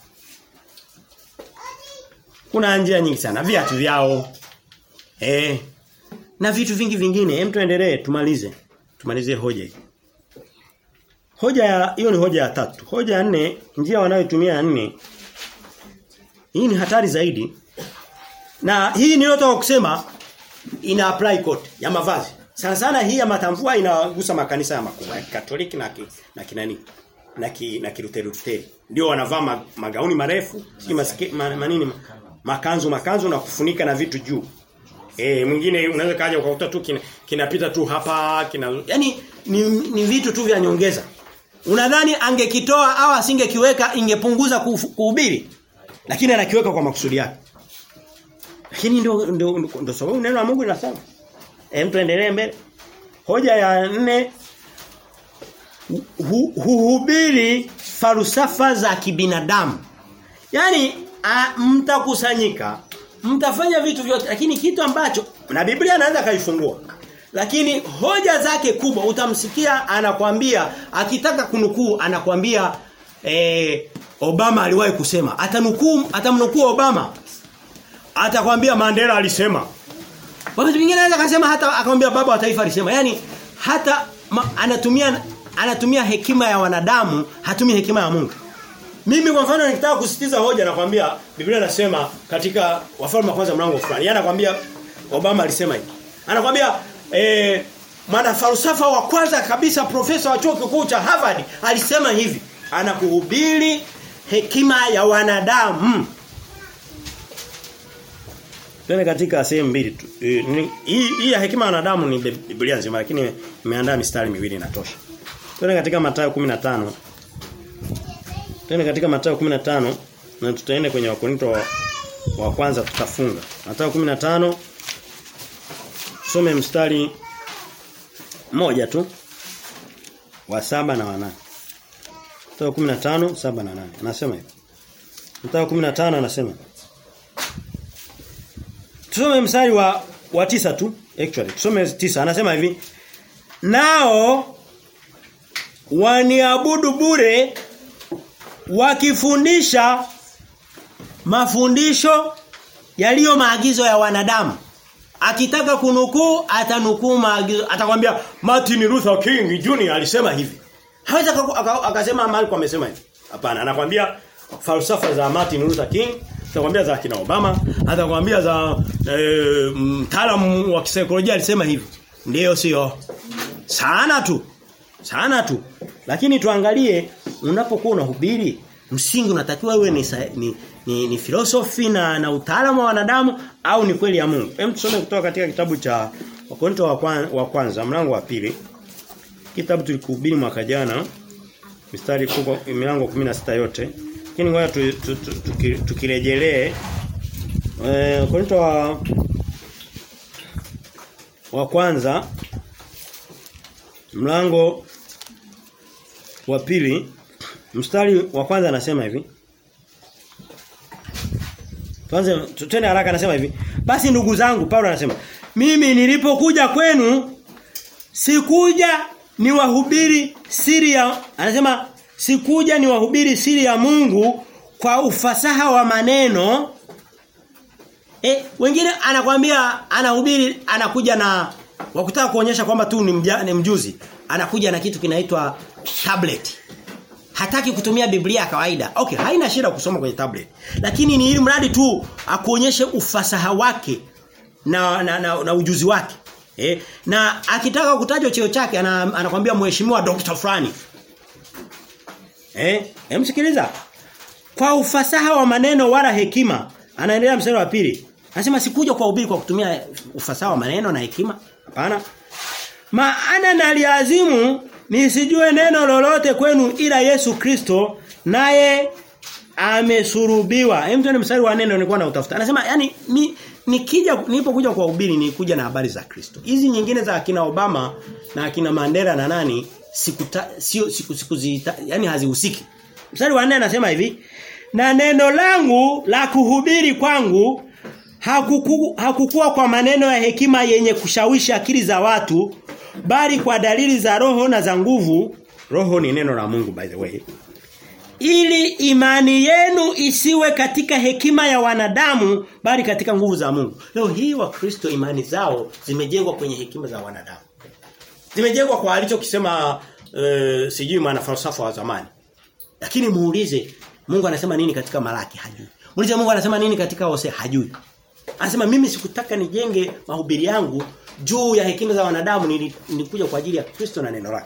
kuna njia nyingi sana viatu vyao eh na vitu vingi vingine hem tuendelee tumalize tumalizie hoja hii Hoja ya hiyo ni hoja ya tatu. Hoja ya nne, njia wanayotumia ya nne. Hii ni hatari zaidi. Na hii niliyotoka kusema ina apply kote ya mavazi. Sana sana hii ya matamvua inagusa makanisa ya makubwa ya Katoliki na ki, na kinani na ki, na Kiluteri. Ndio wanavaa ma, magauni marefu, si masike, ma, manini ma, makanzu makanzu na kufunika na vitu juu. Eh mwingine unaweza kaja ukakuta tu kina, kinapita tu hapa kina yani ni, ni vitu tu vya nyongeza. Unadhani angekitoa au asingekiweka ingepunguza kufu- kuhubiri? Lakini anakiweka kwa makusudi yake. Lakini ndio ndio ndio sababu neno la Mungu linasema. Hem tuendelee mbele. Hoja ya nne hu- huhubiri falsafa za kibinadamu. Yaani a- mtakusanyika, mtafanya vitu vyote lakini kitu ambacho na Biblia anaweza kaifungua. Lakini hoja zake kubwa utamsikia anakwambia akitaka kunukuu anakwambia eh, Obama aliwahi kusema atanukuu atamnukuu Obama atakwambia Mandela alisema Wakati mwingine anaweza akasema hata akamwambia baba wa taifa alisema. Yaani hata ma, anatumia anatumia hekima ya wanadamu, hatumii hekima ya Mungu. Mimi kwa mfano nikitaka kusitiza hoja nakwambia Biblia inasema katika wafalme wa kwanza mlango fulani. Yeye anakwambia Obama alisema hivi. Anakwambia eh mwana falsafa wa kwanza kabisa profesa wa chuo kikuu cha Harvard alisema hivi. Anakuhubiri hekima ya wanadamu. Twende katika sehemu mbili tu. Eh, ni- Hii hii ya hekima ya wanadamu ni Bib- Biblia nzima lakini nimeandaa mistari miwili inatosha. Twende katika Mathayo 15. Twende katika Mathayo 15 na tutaenda kwenye Wakorinto wa, wa kwanza tutafunga. Mathayo 15 Some mstari moja tu wa saba na wanane. Mathayo 15 saba na nane. Anasema hivi. Mathayo 15 anasema Tusome mstari wa wa tisa tu actually. Tusome tisa anasema hivi. Nao waniabudu bure wakifundisha mafundisho yaliyo maagizo ya wanadamu. Akitaka kunukuu atanukuu maagizo atakwambia Martin Luther King Jr alisema hivi. Hawezi aka- aka- akasema Malcolm amesema hivi. Hapana, anakwambia falsafa za Martin Luther King, atakwambia za kina Obama, atakwambia za eh, mtaalamu wa kisaikolojia alisema hivi. Ndiyo sio? Sana tu. Sana tu. Lakini tuangalie unapokuwa unahubiri msingi unatakiwa uwe ni, sa- ni ni, ni philosophy na na utaalamu wa wanadamu au ni kweli ya Mungu. Hem tusome kutoka katika kitabu cha Wakorintho wa, kwan, wa kwanza mlango wa pili. Kitabu tulikuhubiri mwaka jana mistari kubwa milango 16 yote. Lakini ngoja tu, tu, tu, tuki- tukirejelee eh Wakorintho wa wa kwanza mlango wa pili mstari wa kwanza anasema hivi Tuanze tutende haraka anasema hivi. Basi ndugu zangu Paulo anasema, mimi nilipokuja kwenu sikuja ni wahubiri siri ya anasema sikuja ni wahubiri siri ya Mungu kwa ufasaha wa maneno eh wengine anakwambia anahubiri anakuja na wakutaka kuonyesha kwamba tu ni, mja, ni mjuzi anakuja na kitu kinaitwa tablet hataki kutumia Biblia ya kawaida. Okay, haina shida kusoma kwenye tablet. Lakini ni ili mradi tu akuonyeshe ufasaha wake na na, na, na ujuzi wake. Eh, na akitaka kutajwa cheo chake ana, anakwambia mheshimiwa Dr. Frani. Eh, emsikiliza. Kwa ufasaha wa maneno wala hekima, anaendelea mstari wa pili. Anasema sikuja kwa ubiri kwa kutumia ufasaha wa maneno na hekima. Hapana. Maana naliazimu nisijue neno lolote kwenu ila Yesu Kristo naye amesurubiwa. Hem tuone mstari wa neno nilikuwa nautafuta. Anasema yani ni nikija nilipokuja kwa ubiri nilikuja na habari za Kristo. Hizi nyingine za akina Obama na akina Mandela na nani sikuta sio siku siku zita, yani hazihusiki. Mstari wa 4 anasema hivi, na neno langu la kuhubiri kwangu hakuku, hakukuwa kwa maneno ya hekima yenye kushawishi akili za watu bali kwa dalili za roho na za nguvu roho ni neno la Mungu by the way ili imani yenu isiwe katika hekima ya wanadamu bali katika nguvu za Mungu leo hii wa Kristo imani zao zimejengwa kwenye hekima za wanadamu zimejengwa kwa alichokisema uh, sijui maana falsafa wa zamani lakini muulize Mungu anasema nini katika Malaki hajui muulize Mungu anasema nini katika Hosea hajui Anasema mimi sikutaka nijenge mahubiri yangu juu ya hekima za wanadamu nilikuja kwa ajili ya Kristo na neno lake.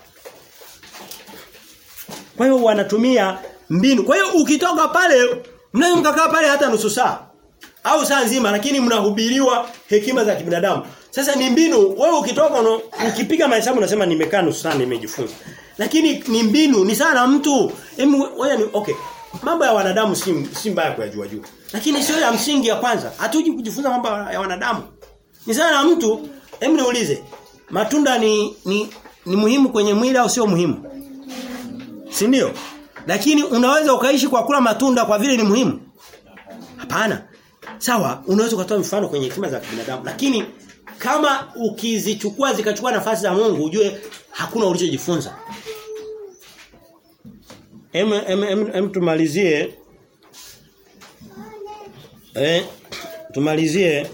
Kwa hiyo wanatumia mbinu. Kwa hiyo ukitoka pale mnaweza mkakaa pale hata nusu saa au saa nzima lakini mnahubiriwa hekima za kibinadamu. Sasa ni mbinu wewe ukitoka no, ukipiga mahesabu unasema nimekaa nusu saa nimejifunza. Lakini ni mbinu ni sana mtu. Hebu wewe ni okay. Mambo ya wanadamu si si mbaya kuyajua juu. Lakini sio ya msingi ya kwanza. Hatuji kujifunza mambo ya wanadamu. Ni sana mtu, hebu niulize. Matunda ni ni ni muhimu kwenye mwili au sio muhimu? Si ndio? Lakini unaweza ukaishi kwa kula matunda kwa vile ni muhimu? Hapana. Sawa, unaweza kutoa mfano kwenye hekima za binadamu, lakini kama ukizichukua zikachukua nafasi za Mungu ujue hakuna ulichojifunza. Em em em, em tumalizie Eh tumalizie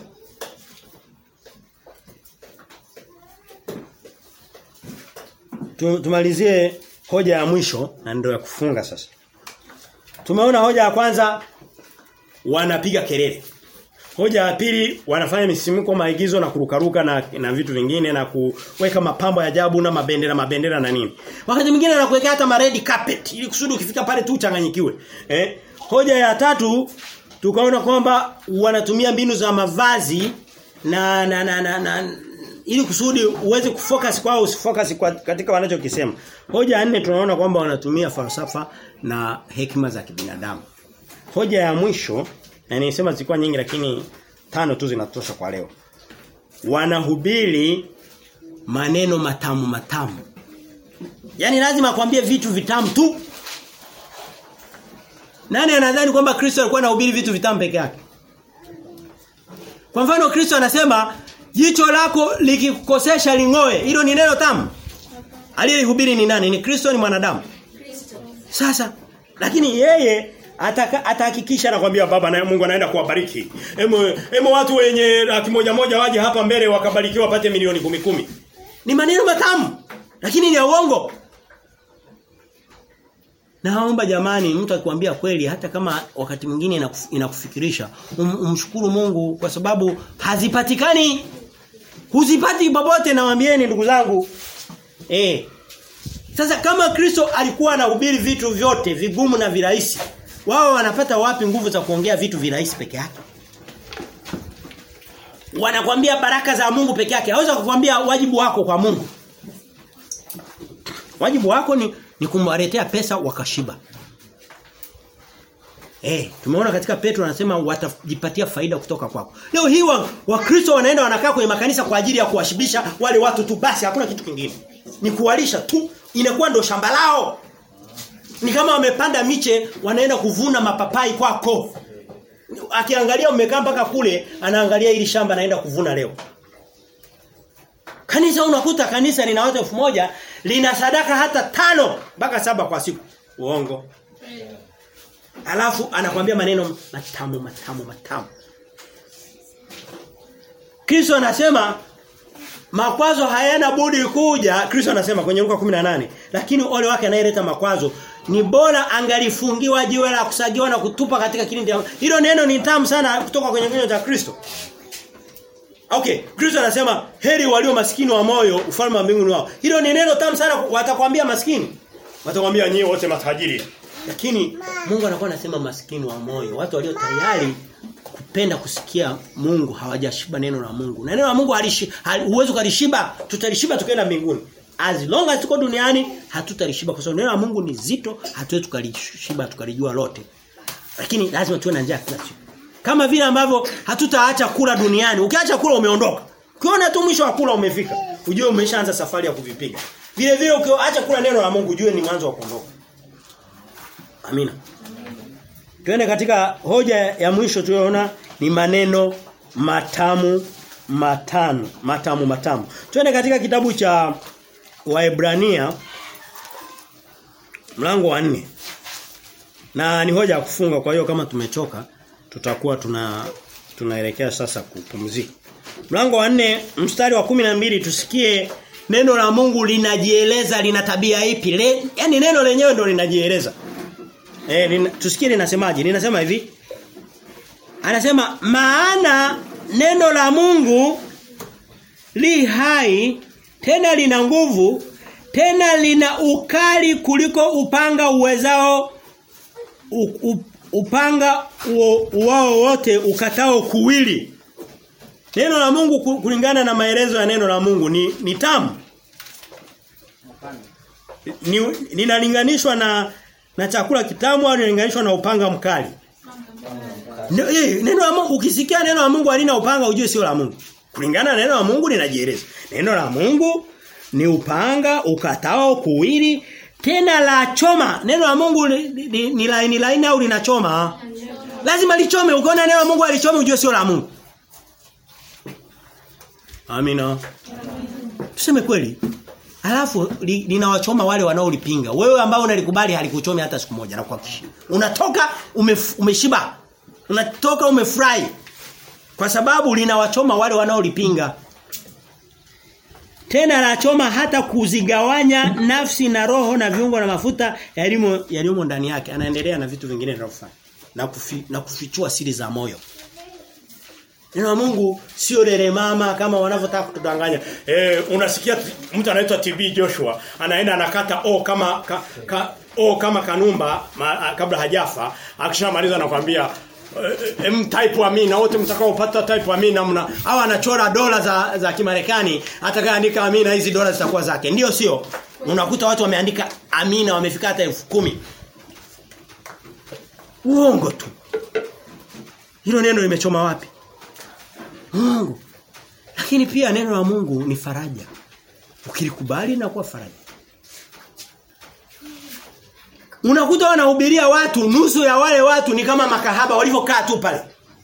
tumalizie hoja ya mwisho na ndio ya kufunga sasa. Tumeona hoja ya kwanza wanapiga kelele. Hoja ya pili wanafanya misimuko maigizo na kurukaruka na, na vitu vingine na kuweka mapambo ya ajabu na mabendera mabendera na nini. Wakati mwingine anakuwekea hata ma red carpet ili kusudi ukifika pale tu uchanganyikiwe. Eh? Hoja ya tatu tukaona kwamba wanatumia mbinu za mavazi na na na, na, na ili kusudi uweze kufocus kwao usifocus kwa, katika wanachokisema. Hoja ya nne tunaona kwamba wanatumia falsafa na hekima za kibinadamu. Hoja ya mwisho na nilisema zilikuwa nyingi lakini tano tu zinatosha kwa leo. Wanahubiri maneno matamu matamu. Yaani lazima akwambie vitu vitamu tu. Nani anadhani kwamba Kristo alikuwa anahubiri vitu vitamu peke yake? Kwa mfano Kristo anasema jicho lako likikukosesha lingoe. Hilo ni neno tamu. Aliyehubiri ni nani? Ni Kristo ni mwanadamu. Kristo. Sasa lakini yeye atahakikisha anakuambia baba na Mungu anaenda kuwabariki. Hemo hemo watu wenye laki moja moja waje hapa mbele wakabarikiwa wapate milioni kumi kumi. Ni maneno matamu lakini ni ya uongo. Naomba jamani mtu akikwambia kweli hata kama wakati mwingine inakuf, inakufikirisha um, umshukuru Mungu kwa sababu hazipatikani huzipati popote nawaambieni ndugu zangu. Eh. Sasa kama Kristo alikuwa anahubiri vitu vyote vigumu na virahisi wao wanapata wapi nguvu za kuongea vitu virahisi peke yake? Wanakwambia baraka za Mungu peke yake. Hawezi kukwambia wajibu wako kwa Mungu. Wajibu wako ni ni kumwaletea pesa wakashiba. Eh, tumeona katika Petro anasema watajipatia faida kutoka kwako. Leo hii wa, Wakristo wanaenda wanakaa kwenye makanisa kwa ajili ya kuwashibisha wale watu tu basi hakuna kitu kingine. Ni kuwalisha tu. Inakuwa ndo shamba lao. Ni kama wamepanda miche wanaenda kuvuna mapapai kwako. Akiangalia umekaa mpaka kule anaangalia ili shamba anaenda kuvuna leo. Kanisa unakuta kanisa lina watu elfu moja lina sadaka hata tano mpaka saba kwa siku. Uongo. Alafu anakuambia maneno matamu matamu matamu. Kristo anasema makwazo hayana budi kuja. Kristo anasema kwenye Luka 18, lakini ole wake anayeleta makwazo ni bora angalifungiwa jiwe la kusagiwa na kutupa katika kilindi. Hilo neno ni tamu sana kutoka kwenye kinywa cha Kristo. Okay, Kristo anasema heri walio maskini wa moyo ufalme wa mbinguni wao. Hilo ni neno tamu sana watakwambia maskini. Watakwambia nyie wote matajiri. Lakini Mungu anakuwa anasema maskini wa moyo, watu walio tayari kupenda kusikia Mungu hawajashiba neno la Mungu. Na neno la Mungu halishi huwezi kulishiba, tutalishiba tukaenda mbinguni. As long as tuko duniani hatutalishiba kwa sababu neno la Mungu ni zito, hatuwezi tukalishiba tukalijua lote. Lakini lazima tuwe na njia kila siku. Kama vile ambavyo hatutaacha kula duniani. Ukiacha kula umeondoka. Ukiona tu mwisho wa kula umefika, ujue umeshaanza safari ya kuvipiga. Vile vile ukiacha kula neno la Mungu ujue ni mwanzo wa kuondoka. Amina. Tuende katika hoja ya mwisho tuliyoona ni maneno matamu matano, matamu matamu. Tuende katika kitabu cha Waebrania mlango wa nne Na ni hoja ya kufunga kwa hiyo kama tumechoka tutakuwa tuna tunaelekea sasa kupumzika. Mlango wa nne mstari wa kumi na mbili tusikie neno la Mungu linajieleza lina tabia ipi. Le, yani neno lenyewe ndo linajieleza. Eh lina, tusikie linasemaje? Linasema hivi. Anasema maana neno la Mungu li hai tena lina nguvu tena lina ukali kuliko upanga uwezao u, u, upanga wao wote ukatao kuwili. Neno la Mungu kulingana na maelezo ya neno la Mungu ni ni tamu. Ni linalinganishwa na na chakula kitamu au linalinganishwa na upanga mkali. Neno la Mungu ukisikia neno la Mungu halina upanga ujue sio la Mungu. Kulingana na neno la Mungu linajieleza. Neno la Mungu ni upanga ukatao kuwili tena la choma. Neno la Mungu ni, ni, ni laini laini au linachoma? Lazima lichome. Ukiona neno la Mungu alichome ujue sio la Mungu. Amina. Tuseme kweli. Alafu li, linawachoma wale wanaolipinga. Wewe ambao unalikubali halikuchomi hata siku moja na kuhakikishia. Unatoka umef, umeshiba. Unatoka umefurahi. Kwa sababu linawachoma wale wanaolipinga. Tena la choma hata kuzigawanya nafsi na roho na viungo na mafuta yalimo yalimo ndani yake. Anaendelea na vitu vingine anavyofanya. Na kufi, na kufichua siri za moyo. Neno la Mungu sio lele mama kama wanavyotaka kutudanganya. Eh unasikia mtu anaitwa TB Joshua anaenda anakata o kama ka, ka, o kama kanumba ma, kabla hajafa akishamaliza anakuambia em type amina wote mtakaopata type amina mna au anachora dola za za Kimarekani atakayeandika amina hizi dola zitakuwa zake ndio sio unakuta watu wameandika amina wamefika hata elfu kumi uongo tu hilo neno limechoma wapi Mungu lakini pia neno la Mungu ni faraja ukilikubali na kuwa faraja Unakuta wanahubiria watu nusu ya wale watu ni kama makahaba walivyokaa tu pale.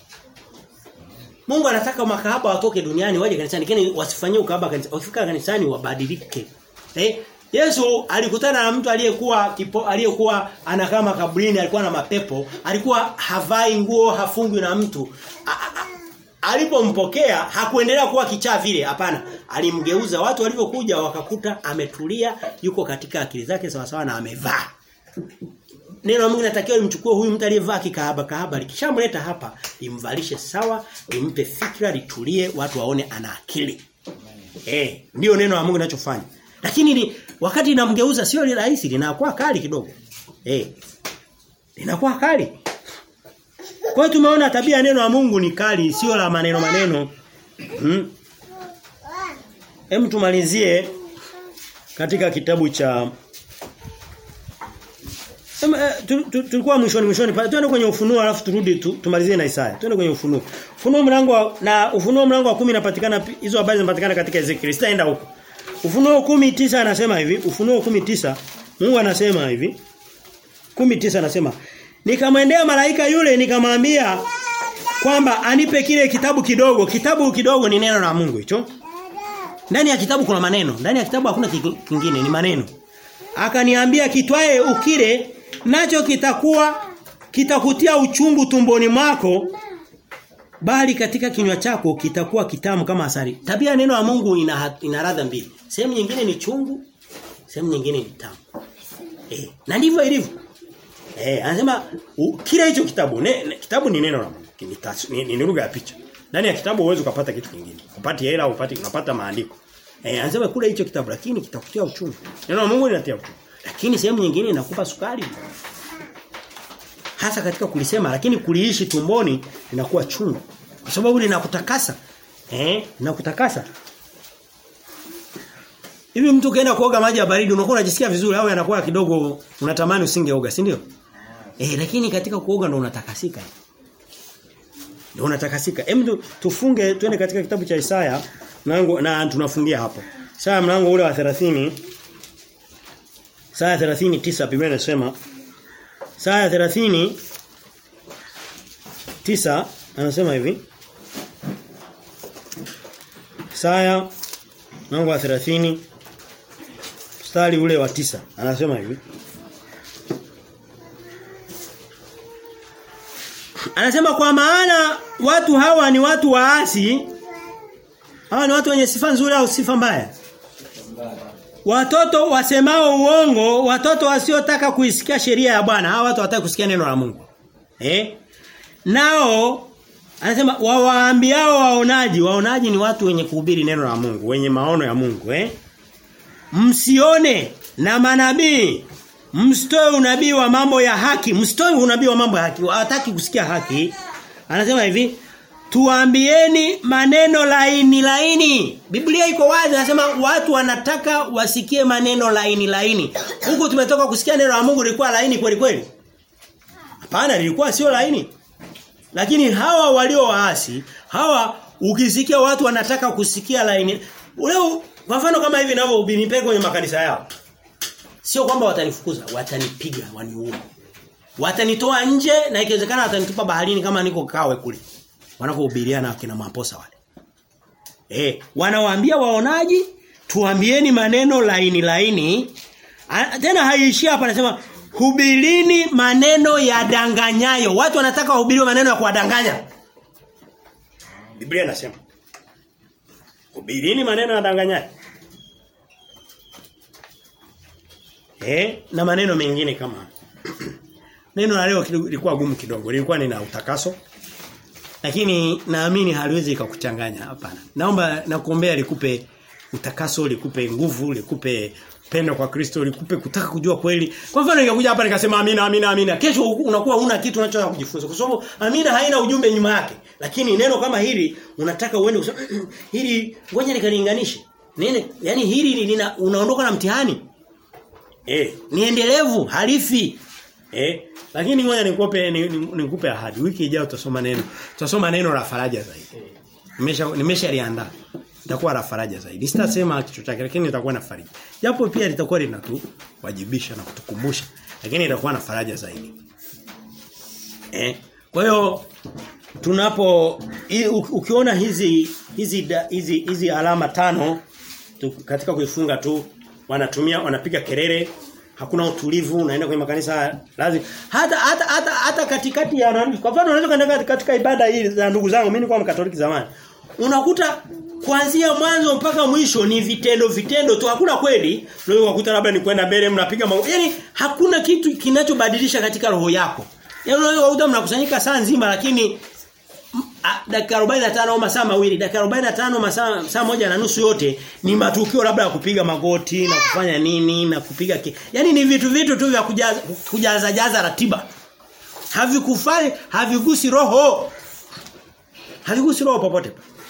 Mungu anataka makahaba watoke duniani waje kanisani lakini wasifanyie ukahaba kanisani. Wakifika kanisani wabadilike. Eh? Yesu alikutana na mtu aliyekuwa aliyekuwa anakaa makaburini alikuwa na mapepo, alikuwa havai nguo, hafungwi na mtu. Alipompokea hakuendelea kuwa kichaa vile, hapana. Alimgeuza watu walivyokuja wakakuta ametulia, yuko katika akili zake sawa sawa na amevaa. Neno la Mungu linatakiwa limchukue huyu mtu aliyevaa kikahaba kahaba likishamleta hapa limvalishe sawa limpe fikra litulie watu waone ana akili. Eh, ndio neno la Mungu linachofanya. Lakini li, wakati linamgeuza sio rahisi linakuwa kali kidogo. Eh. Linakuwa kali. Kwa hiyo tumeona tabia ya neno la Mungu ni kali sio la maneno maneno. Hmm. Hem tumalizie katika kitabu cha tulikuwa mwishoni mwishoni pale twende kwenye ufunuo alafu turudi tu, tumalizie na Isaya. Twende kwenye ufunuo. Ufunuo mlango wa, na ufunuo mlango wa 10 inapatikana hizo habari zinapatikana katika Ezekiel. Sitaenda huko. Ufunuo 10:9 anasema hivi, Ufunuo 10:9 Mungu anasema hivi. 10:9 anasema Nikamwendea malaika yule nikamwambia kwamba anipe kile kitabu kidogo. Kitabu kidogo ni neno la Mungu hicho. Ndani ya kitabu kuna maneno. Ndani ya kitabu hakuna kingine, ni maneno. Akaniambia kitwae ukire nacho kitakuwa kitakutia uchungu tumboni mwako bali katika kinywa chako kitakuwa kitamu kama asali. Tabia ya neno la Mungu ina ina ladha mbili. Sehemu nyingine ni chungu, sehemu nyingine ni tamu. Eh, na ndivyo ilivyo. Eh, anasema kile hicho kitabu, ne, ne, kitabu ni neno la Mungu. Ni, ni, ni lugha ya picha. Ndani ya kitabu huwezi kupata kitu kingine. Upati hela, upati unapata maandiko. Eh, anasema kule hicho kitabu lakini kitakutia uchungu. Neno la Mungu linatia uchungu. Lakini sehemu nyingine inakupa sukari. Hasa katika kulisema lakini kuliishi tumboni linakuwa chungu. Kwa sababu linakutakasa. Eh, linakutakasa. Hivi mtu kaenda kuoga maji ya baridi unakuwa unajisikia vizuri au yanakuwa kidogo unatamani usingeoga, si ndio? Eh, lakini katika kuoga ndo unatakasika. Ndio unatakasika. Hem tufunge twende katika kitabu cha Isaya mlango na tunafungia hapo. Isaya mlango ule wa 30 Isaya 39 Biblia inasema Isaya 30 tisa anasema hivi Isaya mlango wa 30 mstari ule wa tisa anasema hivi Anasema kwa maana watu hawa ni watu waasi hawa ni watu wenye sifa nzuri au sifa mbaya Watoto wasemao uongo, watoto wasiotaka kuisikia sheria ya Bwana, hawa watu wataka kusikia neno la Mungu. Eh? Nao anasema wawaambiao waonaji, waonaji ni watu wenye kuhubiri neno la Mungu, wenye maono ya Mungu, eh? Msione na manabii msitoe unabii wa mambo ya haki, msitoe unabii wa mambo ya haki, hawataki kusikia haki. Anasema hivi, tuambieni maneno laini laini. Biblia iko wazi anasema watu wanataka wasikie maneno laini laini. Huku tumetoka kusikia neno la Mungu lilikuwa laini kweli kweli. Hapana lilikuwa sio laini. Lakini hawa walio waasi, hawa ukisikia watu wanataka kusikia laini. Leo kwa mfano kama hivi ninavyohubiri nipeke kwenye makanisa yao. Sio kwamba watanifukuza, watanipiga, waniue. Watanitoa nje na ikiwezekana watanitupa baharini kama niko kawe kule wanakohubiriana akina maposa wale. Eh, wanawaambia waonaji, tuambieni maneno laini laini. A, tena haiishia hapa anasema hubirini maneno ya danganyayo. Watu wanataka wahubiriwe maneno ya kuwadanganya. Biblia inasema hubirini maneno ya danganyayo. Eh, na maneno mengine kama Neno la leo lilikuwa gumu kidogo. Lilikuwa nina utakaso. Lakini naamini haliwezi kukuchanganya hapana. Naomba nakuombea likupe utakaso, likupe nguvu, likupe pendo kwa Kristo, likupe kutaka kujua kweli. Kwa mfano ningekuja hapa nikasema amina amina amina. Kesho unakuwa huna kitu unachotaka kujifunza. Kwa sababu amina haina ujumbe nyuma yake. Lakini neno kama hili unataka uende kusema hili ngoja nikalinganishe. Nene, yani hili lina unaondoka na mtihani. Eh, ni endelevu, halifi. Eh, lakini ngoja nikupe nikupe ahadi. Wiki ijayo tutasoma neno. Tutasoma neno la faraja zaidi. Nimesha nimeshaliandaa. Itakuwa la faraja zaidi. Sitasema kichwa chake lakini itakuwa na faraja. Japo pia litakuwa linatuwajibisha na kutukumbusha, lakini itakuwa na faraja zaidi. Eh, kwa hiyo tunapo ukiona hizi hizi hizi hizi alama tano tu, katika kuifunga tu wanatumia wanapiga kelele hakuna utulivu unaenda kwenye makanisa lazima hata hata hata, hata katikati ya nani kwa mfano unaweza kaenda katika ibada hii za ndugu zangu mimi nilikuwa mkatoliki zamani unakuta kuanzia mwanzo mpaka mwisho ni vitendo vitendo tu hakuna kweli unaweza kukuta labda ni kwenda mbele mnapiga mago yani hakuna kitu kinachobadilisha katika roho yako yani unaweza kukuta mnakusanyika saa nzima lakini dakika 45 au masaa mawili dakika 45 masaa saa moja na nusu yote ni matukio labda ya kupiga magoti na kufanya nini na kupiga ki... yani ni vitu vitu tu vya kujaza kujaza jaza ratiba havikufai havigusi roho havigusi roho popote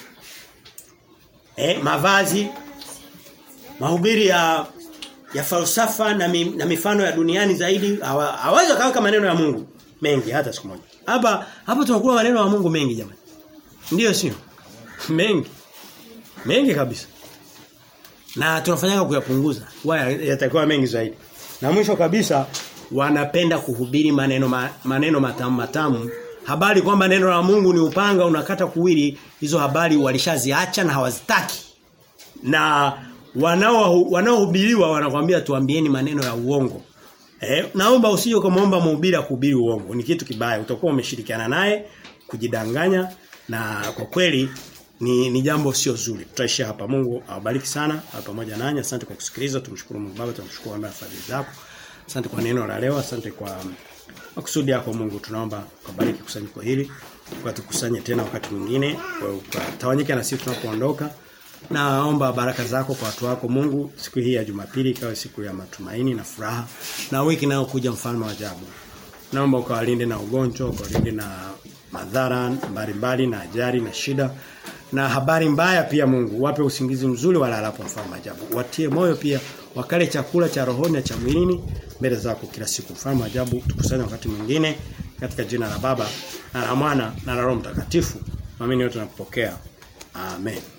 eh mavazi mahubiri ya ya falsafa na, mi, na mifano ya duniani zaidi hawawezi kaweka maneno ya Mungu mengi hata siku moja hapa hapa tunakula maneno ya Mungu mengi jamani Ndiyo sio? Mengi. Mengi kabisa. Na tunafanyaga kuyapunguza. Waya yatakuwa mengi zaidi. Na mwisho kabisa wanapenda kuhubiri maneno ma, maneno matamu matamu. Habari kwamba neno la Mungu ni upanga unakata kuwili, hizo habari walishaziacha na hawazitaki. na wanao wanaohubiriwa wanakuambia tuambieni maneno ya uongo. Eh, naomba usije ukamwomba mhubiri akuhubiri uongo. Ni kitu kibaya. Utakuwa umeshirikiana naye kujidanganya na kwa kweli ni, ni jambo sio zuri. Tutaishia hapa. Mungu awabariki sana awe pamoja nanyi. Asante kwa kusikiliza. Tumshukuru Mungu Baba, tumshukuru kwa fadhili zako. Asante kwa neno la leo. Asante kwa makusudi yako Mungu. Tunaomba kubariki kusanyiko hili. Ukatukusanye tena wakati mwingine. Ukatawanyike na sisi tunapoondoka. Naomba baraka zako kwa watu wako Mungu siku hii ya Jumapili ikawe siku ya matumaini na furaha na wiki inayokuja mfalme wa ajabu. Naomba ukawalinde na ugonjwa, ukawalinde na madhara mbalimbali na ajali na shida na habari mbaya pia Mungu. Wape usingizi mzuri walalapo mfalme wa ajabu. Watie moyo pia wakale chakula cha rohoni na cha mwilini mbele zako kila siku. Mfalme wa ajabu tukusanye wakati mwingine katika jina la Baba na la Mwana na la Roho Mtakatifu. Amini yote nakupokea. Amen.